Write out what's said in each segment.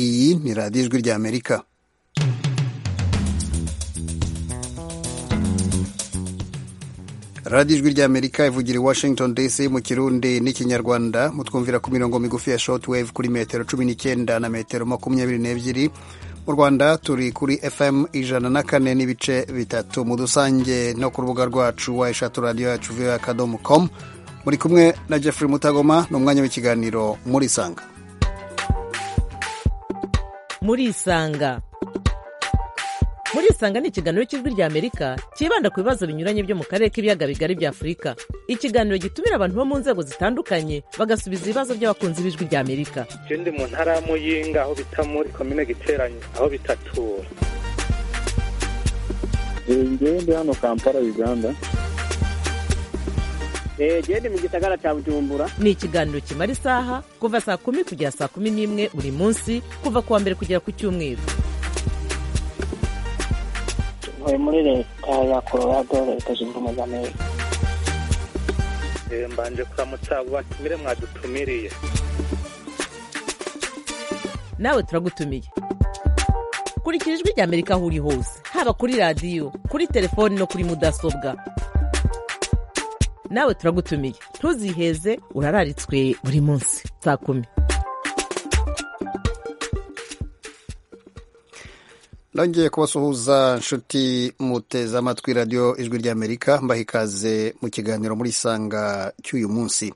Iyi ni radiyo ijwi ry'Amerika radiyo ijwi ry'Amerika ivugira i Washington DC mu kirundi n'ikinyarwanda mutwumvira ku mirongo migufi ya shortwave kuri metero cumi n'icyenda na metero makumyabiri n'ebyiri mu rwanda turi kuri fm ijana na kane n'ibice bitatu mu dusange no ku rubuga rwacu wa eshatu radiyo yacu viyo akadomo komu muri kumwe na jeffrey mutagoma ni umwanya w'ikiganiro muri isanga muri isanga muri isanga ni ikiganiro cy'ijwi rya amerika cyibanda ku bibazo binyuranye byo mu karere k'ibiyaga bigari bya afurika ikiganiro gitumira abantu bo mu nzego zitandukanye bagasubiza ibibazo by'abakunzi b'ijwi rya amerika je ndi mu ntara ya muyinga aho bita muri komine giteranye aho bitatura ngewe ndi hano kampala uganda genda mu gisagara cya bujumbura ni ikiganiro kimara isaha kuva saa kumi kugera saa kumi n'imwe buri munsi kuva ku wa mbere kugera ku cyumweru ntuye muri leta ya colorado leta zunze ubumwe za amerika Eh, mbanje kuramutsa batumire mwadutumiriye nawe turagutumiye kurikira ijwi rya amerika aho uri hose haba kuri radiyo kuri telefoni no kuri mudasobwa nawe turagutumiye ntuziheze urararitswe buri munsi saa kumi nongeye kubasuhuza nshuti muteze amatwi radiyo ijwi ry'amerika mbaha ikaze mu kiganiro muri isanga cy'uyu munsi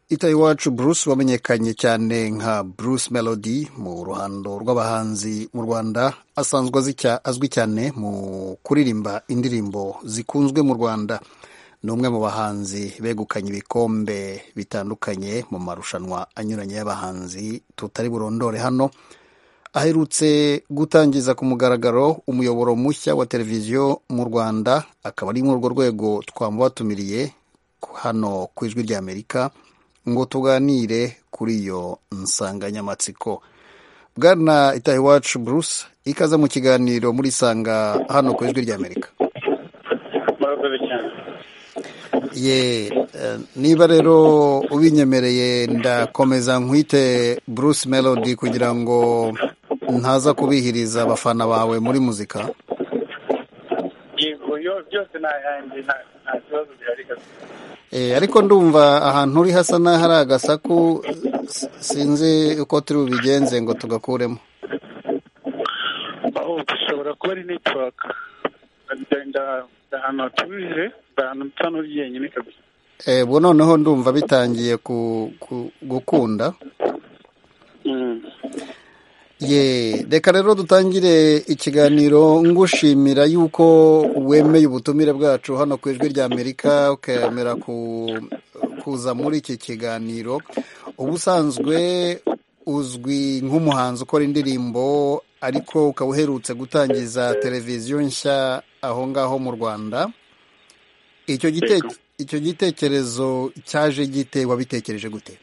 itaye iwacu bruce wamenyekanye cyane nka bruce melody mu ruhando rw'abahanzi mu rwanda asanzwe azicya- azwi cyane mu kuririmba indirimbo zikunzwe mu rwanda ni umwe mu bahanzi begukanye ibikombe bitandukanye mu marushanwa anyuranye y'abahanzi tutari burondore hano aherutse gutangiza ku mugaragaro umuyoboro mushya wa televiziyo mu rwanda akaba ari muri urwo rwego twamubatumiriye hano ku ijwi ry'amerika ngo tuganire kuri iyo nsanganyamatsiko bwana itaha iwacu bruce ikaza mu kiganiro muri sanga hano ku ijwi ry'amerika murakoze cyane ye eh, niba rero ubinyemereye ndakomeza nkwite bruce melody kugira ngo ntaza kubihiriza abafana bawe muri muzika yego yo- byose ni ayanjye nta- nta kibazo bihari kabisa Eh, ariko ndumva ahantu uri hasa n'aho ari agasaku s- sinzi uko turi bubigenze ngo tugakuremo aho bishobora kuba ari network ndagenda ahantu hatuje ahantu nsa n'uri jyenyine kabisa Eh, ubu noneho ndumva bitangiye ku- ku- gukunda Mm. ye reka rero dutangire ikiganiro ngushimira yuko wemeye ubutumire bwacu hano ku ijwi ry'amerika ukemera ku- kuza muri iki kiganiro ubusanzwe uzwi nk'umuhanzi ukora indirimbo ariko ukaba uherutse gutangiza televiziyo nshya aho ngaho mu rwanda icyo gite- Yego. icyo gitekerezo cyaje gite wabitekereje gute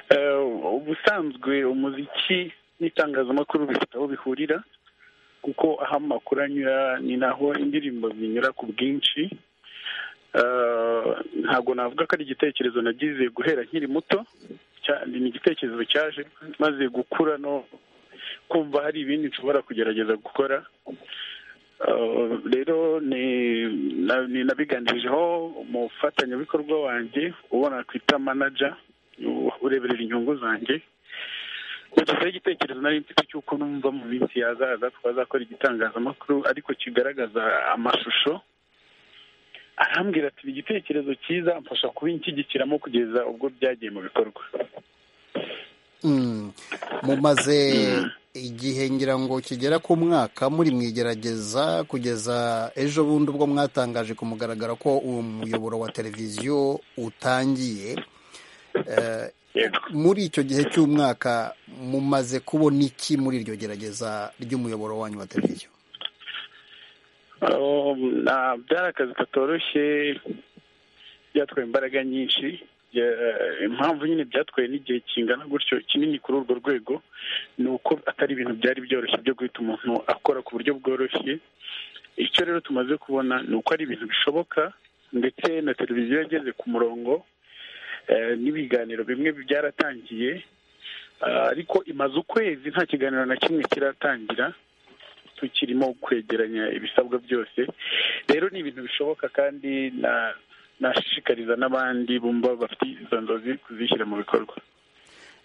Eh, ubusanzwe umuziki n'itangazamakuru bifite aho bihurira kuko aho amakuru anyura ni naho indirimbo zinyura ku bwinshi Eh, ntabwo navuga ko ari igitekerezo nagize guhera nkiri muto cya- ni igitekerezo cyaje maze gukura no kumva hari ibindi nshobora kugerageza gukora Eh, rero ni- na- ni nabiganirijeho umufatanyabikorwa wanjye uwo nakwita manager ureberera inyungu zanjye bagezeho igitekerezo nari mfite cy'uko numva mu minsi yazaza twazakora igitangazamakuru ariko kigaragaza amashusho arambwira ati "Ni igitekerezo cyiza mfasha kubinshyigikiramo kugeza ubwo byagiye mu bikorwa Mm. mumaze igihe ngira ngo kigera ku mwaka muri mu igerageza kugeza ejo bundi ubwo mwatangaje ku mugaragaro ko uwo muyoboro wa televiziyo utangiye Eh, Yego. muri icyo gihe cy'umwaka mumaze kubona iki muri iryo gerageza ry'umuyoboro wanyu wa televiziyo Um, na- byari akazi katoroshye byatwaye imbaraga nyinshi Ya- impamvu nyine byatwaye n'igihe kingana gutyo kinini kuri urwo rwego ni uko atari ibintu byari byoroshye byo guhita umuntu akora ku buryo bworoshye icyo rero tumaze kubona ni uko ari ibintu bishoboka ndetse na televiziyo yageze ku murongo eh, n'ibiganiro bimwe byaratangiye Ah, ariko imaze ukwezi nta kiganiro na kimwe kiratangira tukirimo kwegeranya ibisabwa byose rero ni ibintu bishoboka kandi na- nashishikariza n'abandi bumva bafite izo nzozi kuzishyira mu bikorwa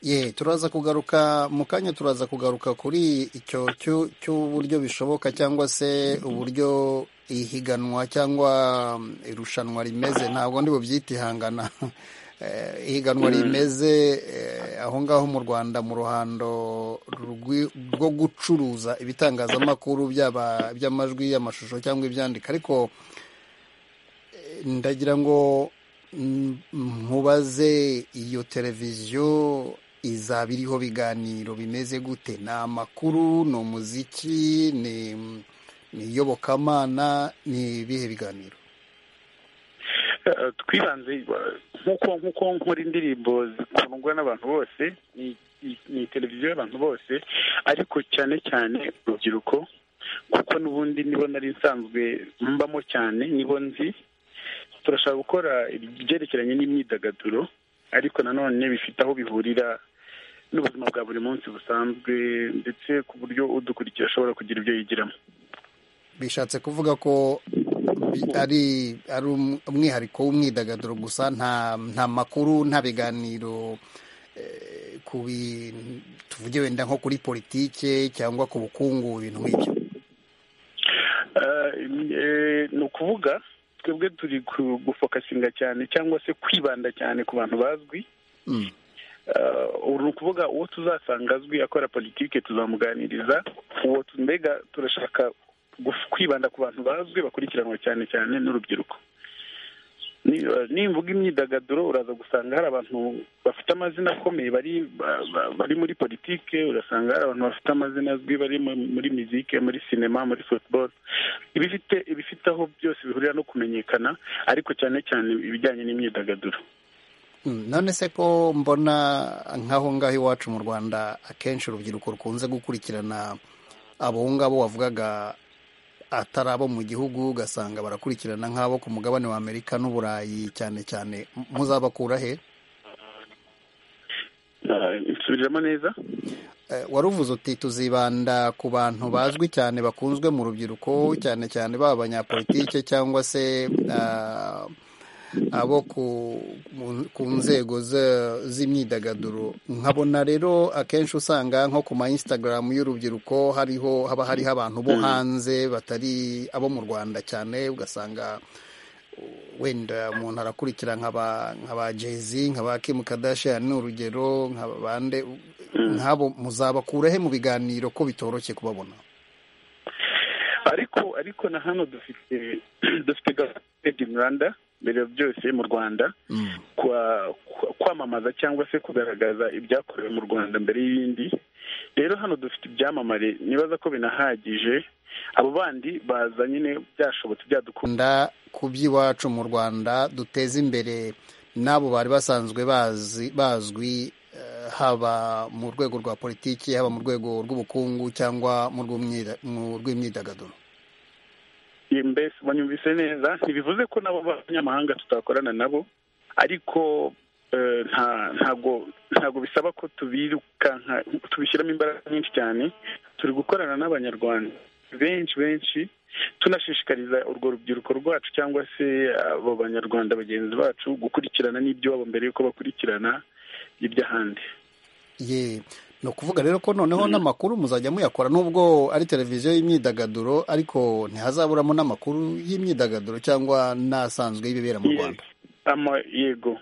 ye turaza kugaruka mu kanya turaza kugaruka kuri icyo cyu- cy'uburyo bishoboka cyangwa se uburyo ihiganwa cyangwa mm, irushanwa rimeze ntabwo ndi bubyite ihangana Eh, ihiganwa rimeze eh, aho ngaho mu rwanda mu ruhando rw'i- rwo gucuruza ibitangazamakuru byaba iby'amajwi y'amashusho cyangwa ibyandika ariko ndagira ngo mm, nkubaze iyo televiziyo izaba iriho biganiro bimeze gute ni amakuru ni umuziki ni ni iyobokamana ni ibihe biganiro Eh, twibanze eh, nk'uko nk'uko nkora indirimbo zikundwa n'abantu bose ni- ni- ni televiziyo y'abantu bose ariko cyane cyane urubyiruko kuko n'ubundi nibo nari nsanzwe mbamo cyane nibo nzi turashaka gukora ibyerekeranye n'imyidagaduro ariko nanone bifite aho bihurira n'ubuzima bwa buri munsi busanzwe ndetse ku buryo udukurikiye ashobora kugira ibyo yigiramo bishatse kuvuga ko bi- ari ari um- umwihariko w'umwidagaduro gusa nta nta makuru nta biganiro eh, ku bintu tuvuge wenda nko kuri politike cyangwa ku bukungu ibintu nk'ibyo Eh, eh, ni ukuvuga twebwe turi ku- gufokasinga cyane cyangwa se kwibanda cyane ku bantu bazwi Mm. Eh, ubu ni ukuvuga uwo tuzasanga azwi akora politiki tuzamuganiriza uwo tu- mbega turashaka guf- kwibanda ku bantu bazwi bakurikiranwa cyane cyane n'urubyiruko Ni- eh, nimvuga imyidagaduro uraza gusanga hari abantu bafite amazina akomeye bari ba- ba- bari muri politiki urasanga hari abantu bafite amazina azwi bari mu- muri mizike muri sinema muri futuboro ibifite ibifite aho byose bihurira no kumenyekana ariko cyane cyane ibijyanye n'imyidagaduro Mm, none se ko mbona nk'aho ngaho iwacu mu rwanda akenshi urubyiruko rukunze gukurikirana abo ngabo wavugaga atari abo mu gihugu ugasanga barakurikirana nk'abo ku mugabane wa amerika n'uburayi cyane cyane muzabakura he Eh, nsubiramo neza Eh, wari uvuze uti tuzibanda ku bantu bazwi cyane bakunzwe mu rubyiruko cyane cyane baba abanyapolitike cyangwa se ah, abo ku, mu- ku nzego ze- z'imyidagaduro nkabona rero akenshi usanga nko ku ma instagram y'urubyiruko hariho haba hariho abantu bo hanze batari abo mu rwanda cyane ugasanga wenda umuntu arakurikira nk'aba nk'aba jezi nk'aba kimu kadashani urugero nk'abande nk'abo muzabakura he mu biganiro ko bitoroshye kubabona ariko ariko na hano dufite dufite gahunda in rwanda mbere ya byose mu rwanda kwa- kwa- kwamamaza cyangwa se kugaragaza ibyakorewe mu rwanda mbere y'ibindi rero hano dufite ibyamamare nibaza ko binahagije abo bandi baza nyine byashobotse byadukunda nda ku by'iwacu mu rwanda duteze imbere n'abo bari basanzwe bazi bazwi eh, haba mu rwego rwa politiki haba mu rwego rw'ubukungu cyangwa mu rw'umwida- mu rw'imyidagaduro Iyi mbese banyumvise neza ntibivuze ko nabo b'abanyamahanga tutakorana nabo ariko eh, nta ntago ntago bisaba ko tubirukanka tubishyiramo imbaraga nyinshi cyane turi gukorana n'abanyarwanda benshi benshi tunashishikariza urwo rubyiruko rwacu cyangwa se abo banyarwanda bagenzi bacu gukurikirana n'iby'iwabo mbere y'uko bakurikirana iby'ahandi ye ni ukuvuga rero ko noneho n'amakuru muzajya muyakora nubwo ari televiziyo y'imyidagaduro ariko ntihazaburamo n'amakuru y'imyidagaduro cyangwa n'asanzwe y'ibibera mu rwanda Ama- yego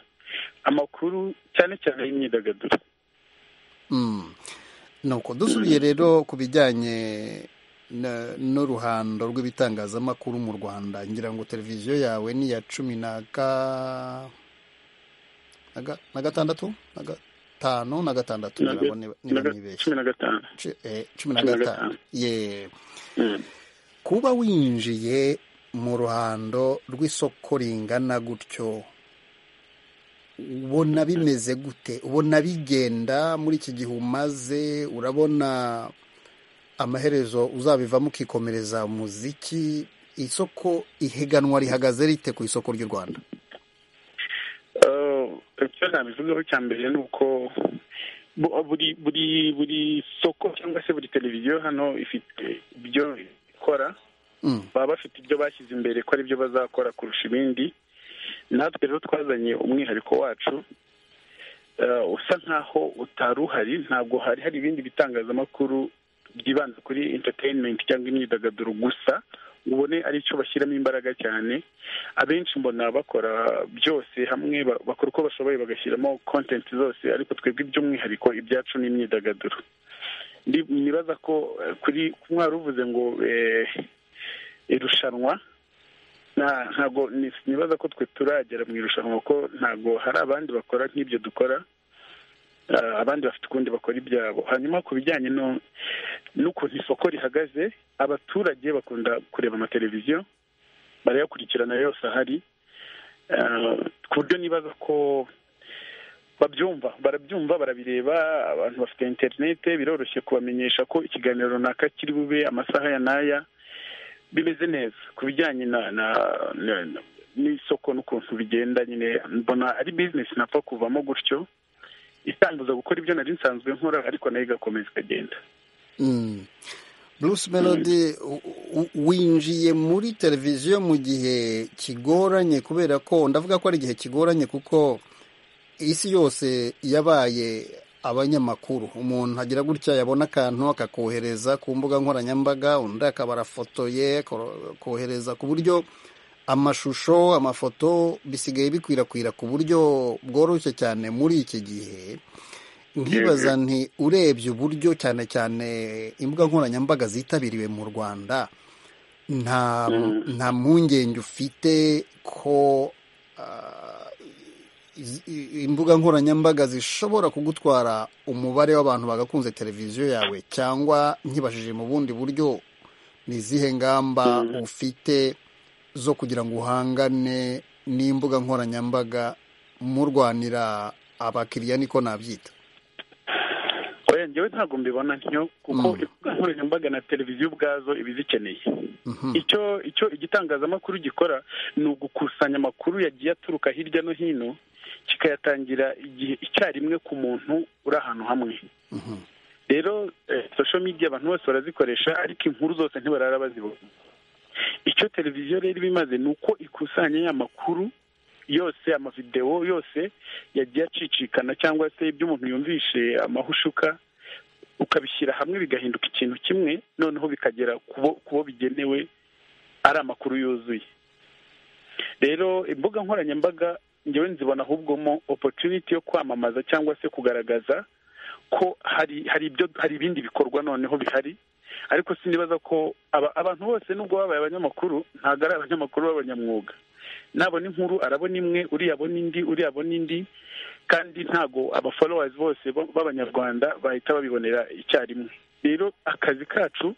amakuru cyane cyane y'imyidagaduro Mm. nuko dusubiye rero ku bijyanye na- n'uruhando rw'ibitangazamakuru mu rwanda ngira ngo televiziyo yawe ni iya cumi na ga- na ga- na gatandatu na gatanu na gatandatu Na ga- ngira ngo niba- niba na ga- ntibeshye cumi na gatanu Ci- eh, cumi na cumi na gatanu gatanu. ye Mm. kuba winjiye mu ruhando rw'isoko ringana gutyo ubona bimeze gute ubona bigenda muri iki gihe umaze urabona amaherezo uzabivamo ukikomereza umuziki isoko ihiganwa rihagaze rite ku isoko ry'u rwanda Eh, icyo nabivugaho cya mbere ni uko bu- buri buri buri soko cyangwa se buri televiziyo hano ifite ibyo ikora Mm. baba bafite ibyo bashyize imbere ko ari byo bazakora kurusha ibindi natwe rero twazanye umwihariko wacu eh, usa nkaho utari uhari ntabwo hari hari ibindi bitangazamakuru byibanze kuri entertainment cyangwa imyidagaduro gusa ngo ubone ari cyo bashyiramo imbaraga cyane abenshi mbona bakora byose hamwe ba- bakora uko bashoboye bagashyiramo content zose ariko twebwe by'umwihariko ibyacu ni imyidagaduro Ndi- nibaza ko eh, kuri mwari uvuze ngo eh, irushanwa nta- ntago ni- nibaza ko twe turagera mu irushanwa kuko ntago hari abandi bakora nk'ibyo dukora Ah, abandi bafite ukundi bakora ibyabo hanyuma ku bijyanye no- n'ukuntu isoko rihagaze abaturage bakunda kureba amateleviziyo barayakurikirana yose ahari Ah, ku buryo nibaza ko babyumva barabyumva barabireba abantu bafite interinete biroroshye kubamenyesha ko ikiganiro runaka kiri bube amasaha ya n'aya bimeze neza ku bijyanye na na na- na- n'isoko n'ukuntu bigenda nyine mbona ari bizinesi napfa kuvamo gutyo itanguza gukora ibyo nari nsanzwe nkora ariko nayo igakomeza ikagenda Mm. Bruce Melody u- u- winjiye muri televiziyo mu gihe kigoranye kubera ko ndavuga ko ari igihe kigoranye kuko isi yose yabaye abanyamakuru umuntu agira gutya yabona akantu akakohereza ku mbuga nkoranyambaga undi akaba arafotoye ko- kohereza ku buryo amashusho amafoto bisigaye bikwirakwira ku buryo bworoshye cyane muri iki gihe nkibaza nti urebye uburyo cyane cyane imbuga nkoranyambaga zitabiriwe mu rwanda nta nta mpungenge ufite ko ah, iz- i- imbuga nkoranyambaga zishobora kugutwara umubare w'abantu bagakunze televiziyo yawe cyangwa nkibashije mu bundi buryo ni izihe ngamba ufite zo kugira ngo uhangane n'imbuga nkoranyambaga murwanira abakiriya niko nabyita oya njyewe ntabwo mbibona ntyo kuko imbuga nkoranyambaga na televiziyo ubwazo iba izikeneye Mhm. icyo icyo igitangazamakuru gikora ni ugukusanya amakuru yagiye aturuka hirya no hino kikayatangira igihe icyarimwe ku muntu uri ahantu hamwe Mhm. rero eh, social media abantu bose barazikoresha ariko inkuru zose ntibarara bazibona icyo televiziyo rero iba imaze ni uko ikusanya ya makuru yose amavidewo yose yagiye acicikana cyangwa se ibyo umuntu yumvishe amahushuka ukabishyira hamwe bigahinduka ikintu kimwe noneho bikagera ku bo- ku bo bigenewe ari amakuru yuzuye rero imbuga nkoranyambaga ngewe nzibona ahubwo mo opportunity yo kwamamaza cyangwa se kugaragaza ko hari hari ibyo hari ibindi bikorwa noneho bihari ariko sinibaza ko aba- abantu bose nubwo babaye abanyamakuru ntabwo ari abanyamakuru b'abanyamwuga nabona inkuru arabona imwe uriya abona indi uriya abona indi kandi ntago abafolowazi bose bo- b'abanyarwanda bahita babibonera icyarimwe rero akazi kacu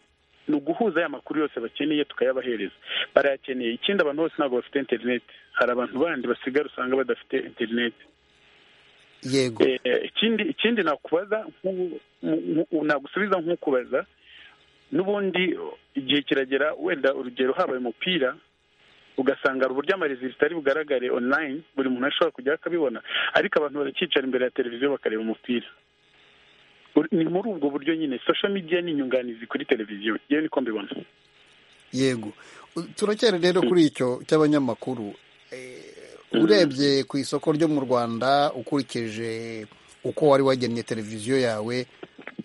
ni uguhuza aya makuru yose bakeneye tukayabahereza barayakeneye ikindi abantu bose ntabwo bafite interineti hari abantu bandi basigara usanga badafite interineti yego Eh, ikindi ikindi nakubaza nk'ubu- mu- mu- nagusubiza nk'ukubaza n'ubundi igihe kiragera wenda urugero habaye umupira ugasanga hari uburyo amaresulta ari bugaragare online buri muntu ashobora kujya akabibona ariko abantu barakicara imbere ya televiziyo bakareba umupira Ur- ni muri ubwo buryo nyine social media ni inyunganizi kuri televiziyo yewe niko mbibona yego U- turacyari rero kuri icyo cy'abanyamakuru Eh, urebye ku isoko ryo mu rwanda ukurikije uko wari wagennye televiziyo yawe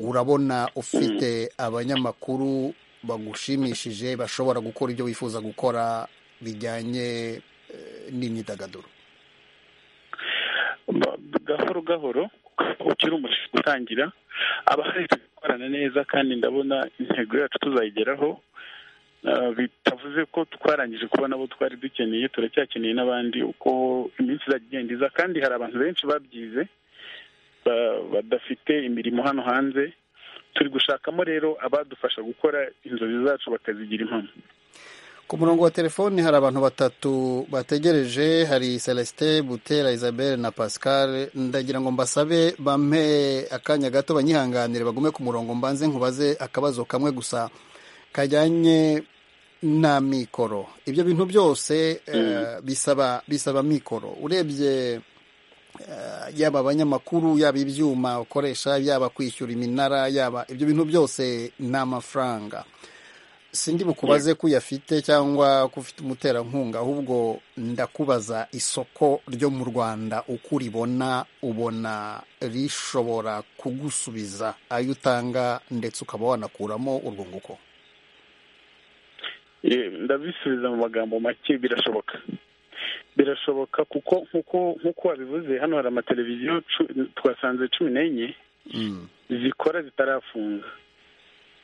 urabona ufite abanyamakuru bagushimishije bashobora gukora ibyo wifuza gukora bijyanye eh, n'imyidagaduro Ba- gahoro gahoro ukiri umushinga utangira aba hari gukorana neza kandi ndabona intego yacu tuzayigeraho Ah, bitavuze ko twarangije kubona abo twari dukeneye turacyakeneye n'abandi uko iminsi izajya igenda iza kandi hari abantu benshi babyize ba- badafite imirimo hano hanze turi gushakamo rero abadufasha gukora inzozi zacu bakazigira impamo ku murongo wa telefoni hari abantu batatu bategereje hari celestin butera isabelle na pascal ndagira ngo mbasabe bampe akanya gato banyihanganire bagume ku murongo mbanze nkubaze akabazo kamwe gusa kajyanye na mikoro ibyo bintu byose eh, bisaba bisaba mikoro urebye yaba abanyamakuru yaba ibyuma ukoresha yaba kwishyura iminara yaba ibyo bintu byose ni amafaranga sindi bukubaze ko uyafite cyangwa ko ufite umuterankunga ahubwo ndakubaza isoko ryo mu rwanda uko uribona ubona rishobora kugusubiza ayo utanga ndetse ukaba wanakuramo urwunguko Eh, ndabisubiza mu magambo make birashoboka birashoboka kuko nkuko nkuko wabivuze hano hari amateleviziyo cu- twasanze cumi n'enye Mm. zikora zitarafunga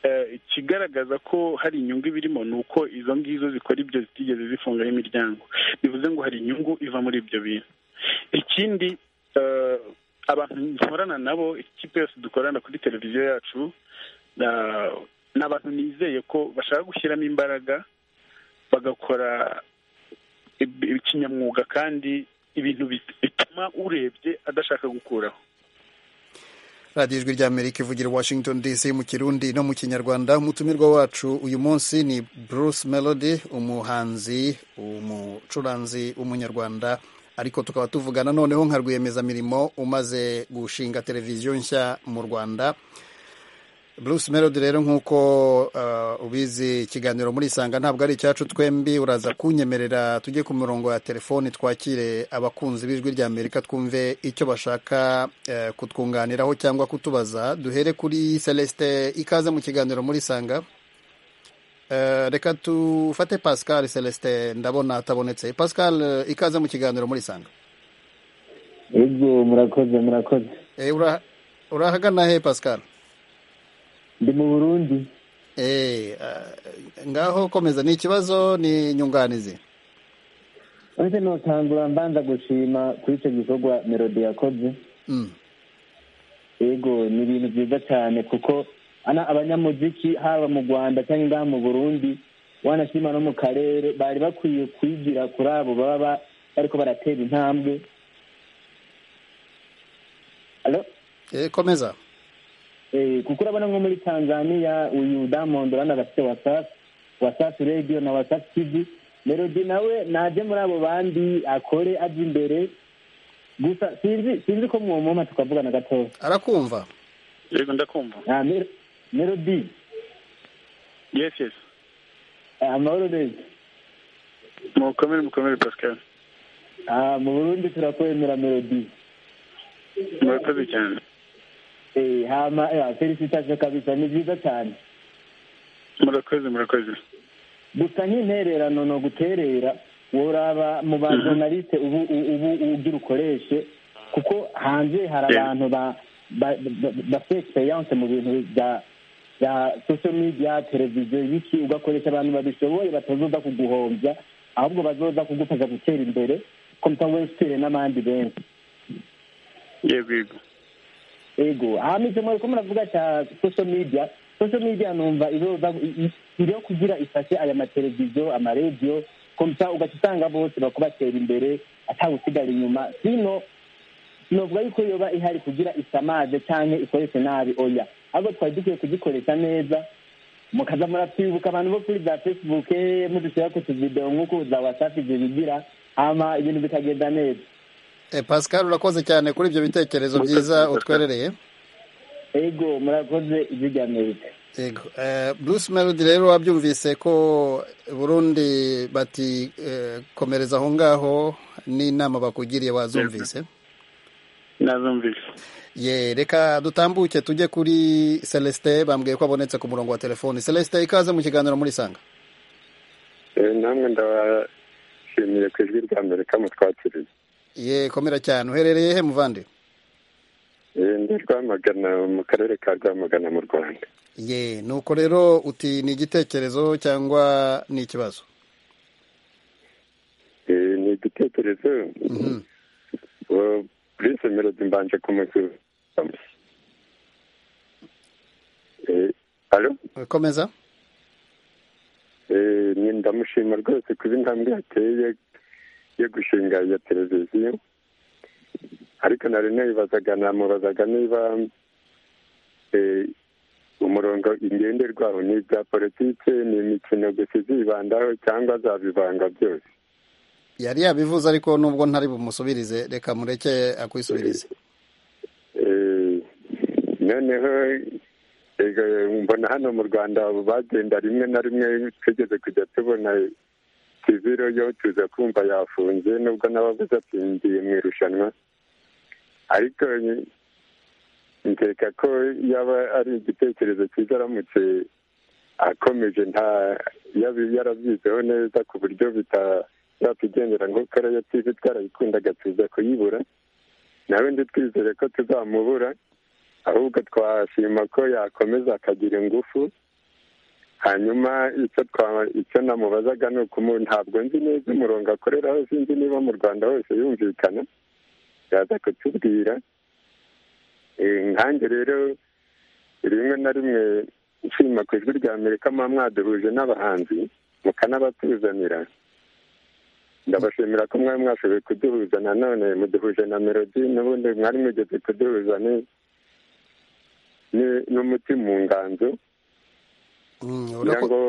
Eh, ikigaragaza ko hari inyungu ibirimo ni uko izo ngizo zikora ibyo zitigeze zifungaho imiryango bivuze ngo hari inyungu iva muri ibyo bintu ikindi eh, abantu nkorana nabo ikipe yose dukorana kuri televiziyo yacu na- ni abantu nizeye ko bashaka gushyiramo imbaraga bagakora ib- ikinyamwuga kandi ibintu bit- bituma urebye adashaka gukuraho radiyo ijwi ry'amerika ivugira i washington dc mu kirundi no mu kinyarwanda umutumirwa wacu uyu munsi ni bruce melody umuhanzi umucuranzi w'umunyarwanda ariko tukaba tuvugana noneho nka rwiyemezamirimo umaze gushinga televiziyo nshya mu rwanda bruce melody rero nk'uko uh, ubizi ikiganiro muri isanga ntabwo ari icyacu twembi uraza kunyemerera tujye ku mirongo ya telefoni twakire abakunzi b'ijwi rya amerika twumve icyo bashaka eh, kutwunganiraho cyangwa kutubaza duhere kuri celestin ikaze mu kiganiro muri isanga Eh, reka tufate pascal celestin ndabona atabonetse pascal eh, ikaze mu kiganiro muri isanga yego murakoze murakoze Eh, ura- urahagana he pascal ndi mu burundi Eh, uh, ngaho komeza ni ikibazo ni inyunganizi uretse notangura mbanza gushima kuri icyo gikorwa melodi yakoze mm. yego ni ibintu byiza cyane kuko ana abanyamuziki haba mu rwanda cyangwa ngaha mu burundi wanashima no mu karere bari bakwiye kwigira kuri abo baba ba- bariko baratera intambwe Allo? eh, komeza Eh, kuko urabona nko muri tanzania uyu damondo urabona agafite wasafi wasafi radiyo na wasafi tivi melodi nawe naje muri abo bandi akore aje imbere gusa sinzi sinzi ko mwomoma tukavugana gatoya arakumva yego ndakumva Ah, Mer- melodi yes yes ah, amahoro neza mukomere mukomere pascal Ah, mu burundi turakwemera melodi murakoze cyane Eh, hama eh, felicitation kabisa ni byiza cyane murakoze murakoze gusa nk'intererano ni uguterera woraba mu bajonaliste ubu ubu- ubu ugira ukoreshe kuko hanze hari Yeah. abantu ba- ba- ba- bafite experience mu bintu bya bya social media televiziyo y'iki ugakoresha abantu babishoboye batazoza kuguhombya ahubwo bazoza kugufasha gutera imbere kompa wesitire n'abandi benshi yego yego ego hama icyo muriko muravuga cya social media social media numva izoza iriho kugira ifashe aya mateleviziyo amaradiyo komsa ugaca usanga bose bakubatera imbere atawusigara inyuma sino novuga yuko yoba ihari kugira isamaze canke ikoreshe nabi oya ahubwo twari dukwiye kugikoresha neza mukaza muratwibuka abantu bo kuri za facebook mudushira ku tuvidewo nk'uko za wasafi zibigira hama ibintu bikagenda neza eh, pascal urakoze cyane kuri ibyo bitekerezo Murakoze, byiza Pascal. utwerereye ego murakoze ijwi rya amerika Yego. Eh, bruce melody rero wabyumvise ko burundi bati eh, komereza aho ngaho n'inama bakugiriye wazumvise nazumvise ye reka dutambuke tujye kuri celestin bambwiye ko abonetse ku murongo wa telefoni celestin ikaze mu kiganiro muri isanga Eh, namwe ndabashimiye ku ijwi rya amerika mutwakiriye ye komera cyane uherereye he muvandi Eh, ndi rwamagana mu karere ka rwamagana mu rwanda ye nuko rero uti ni igitekerezo cyangwa ni ikibazo Eh, ni igitekerezo Mhm. Eh, prince melody mbanje kumusubiza Eh, alo komeza Eh, ni ndamushima rwose kuba intambwe yateye yo gushinga iyo televiziyo ariko nari nayibazaga namubazaga niba eh, umurongo ingenderwaho ni ibya politike ni imikino gusa izibandaho cyangwa azabivanga byose yari yabivuze ariko nubwo ntari bumusubirize reka mureke akwisubirize Eh, noneho ego, mbona hano mu rwanda bagenda rimwe na rimwe twigeze kujya tubona kiziro yo tuza kumva yafunze nubwo n'abavuze ati ngiye mu irushanwa ariko nkeka ko yaba ari igitekerezo cyiza aramutse akomeje nta yabi yarabyizeho neza ku buryo bitazatwigendera ngo kariya tivi twarayikundaga tuza kuyibura nawe ndi twizere ko tuzamubura ahubwo twashima ko yakomeza akagira ingufu hanyuma icyo twa- icyo namubazaga ni ukumu ntabwo nzi neza umurongo akoreraho sinzi niba mu rwanda hose yumvikana yaza kutubwira Eh, nkanjye rero rimwe na rimwe nshima ku ijwi rya amerika muba mwaduhuje n'abahanzi mukanabatuzanira ndabashimira ko mwari mwashoboye kuduhuza nanone muduhuje na melodi n'ubundi mwari mugeze kuduhuza ni- ni- n'umuti mu nganzo Mm, kugira urabona ko- ngo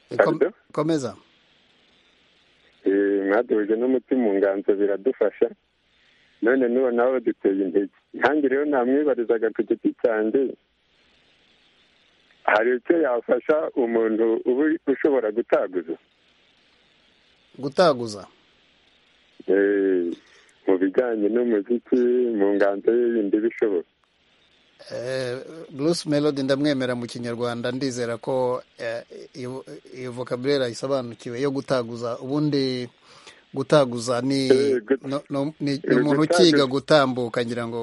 kom- Pardon? komeza eh, mwaduhuje n'umuti mu nganzo biradufasha none n'ubu nawe duteye intege nkange rero namwibarizaga ku giti cyanjye hari icyo yafasha umuntu uba ushobora gutaguza gutaguza Eh, mu bijyanye n'umuziki mu nganzo ye yindi bishoboka Eh, Bruce Melody ndamwemera mu kinyarwanda ndizera ko eh, iyo iyo vocabulary ayisobanukiwe yo gutaguza ubundi gutaguza ni Eh, gut- no- no- ni ni eh, umuntu gutaguza- ukiga gutambuka ngira ngo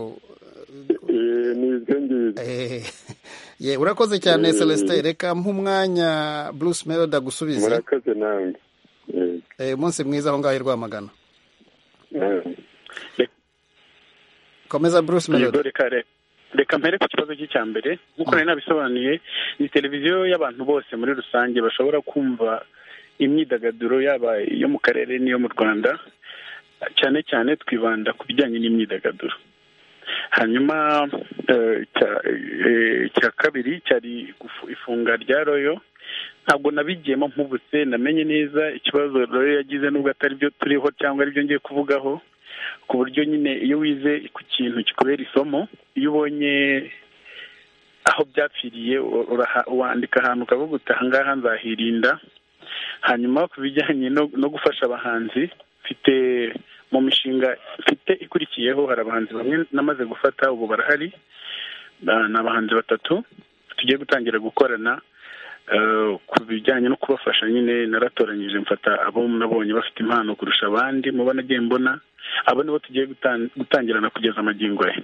Eh, ni ibyo ngibyo eh, ye urakoze cyane Eh. Celestin reka nk'umwanya Bruce Melody agusubize murakoze nawe Eh, Eh, umunsi mwiza aho ngaho i Rwamagana nawe. komeza Bruce yego Melody reka re- reka mpere ku kibazo cye cya mbere nk'uko nari nabisobanuye ni televiziyo y'abantu bose muri rusange bashobora kumva imyidagaduro yaba iyo mu karere n'iyo mu rwanda cyane cyane twibanda ku bijyanye n'imyidagaduro hanyuma eh, cya- eh, icya kabiri cyari gufu- ifunga rya royo ntabwo nabigiyemo mpubutse namenye neza ikibazo royo yagize n'ubwo atari byo turiho cyangwa ari byo ngiye kuvugaho ku buryo nyine iyo wize ku kintu kikubera isomo iyo ubonye aho byapfiriye u- uraha- wandika ahantu ukavuga uti ahangaha nzahirinda hanyuma ku bijyanye no, no gufasha abahanzi mfite mu mishinga mfite ikurikiyeho hari abahanzi bamwe namaze gufata ubu barahari ba- ni abahanzi batatu tugiye gutangira gukorana eh, ku bijyanye no kubafasha nyine naratoranyije mfata abo nabonye bafite impano kurusha abandi muba nagiye mbona abo nibo tugiye gutan- gutangirana kugeza amagingo ye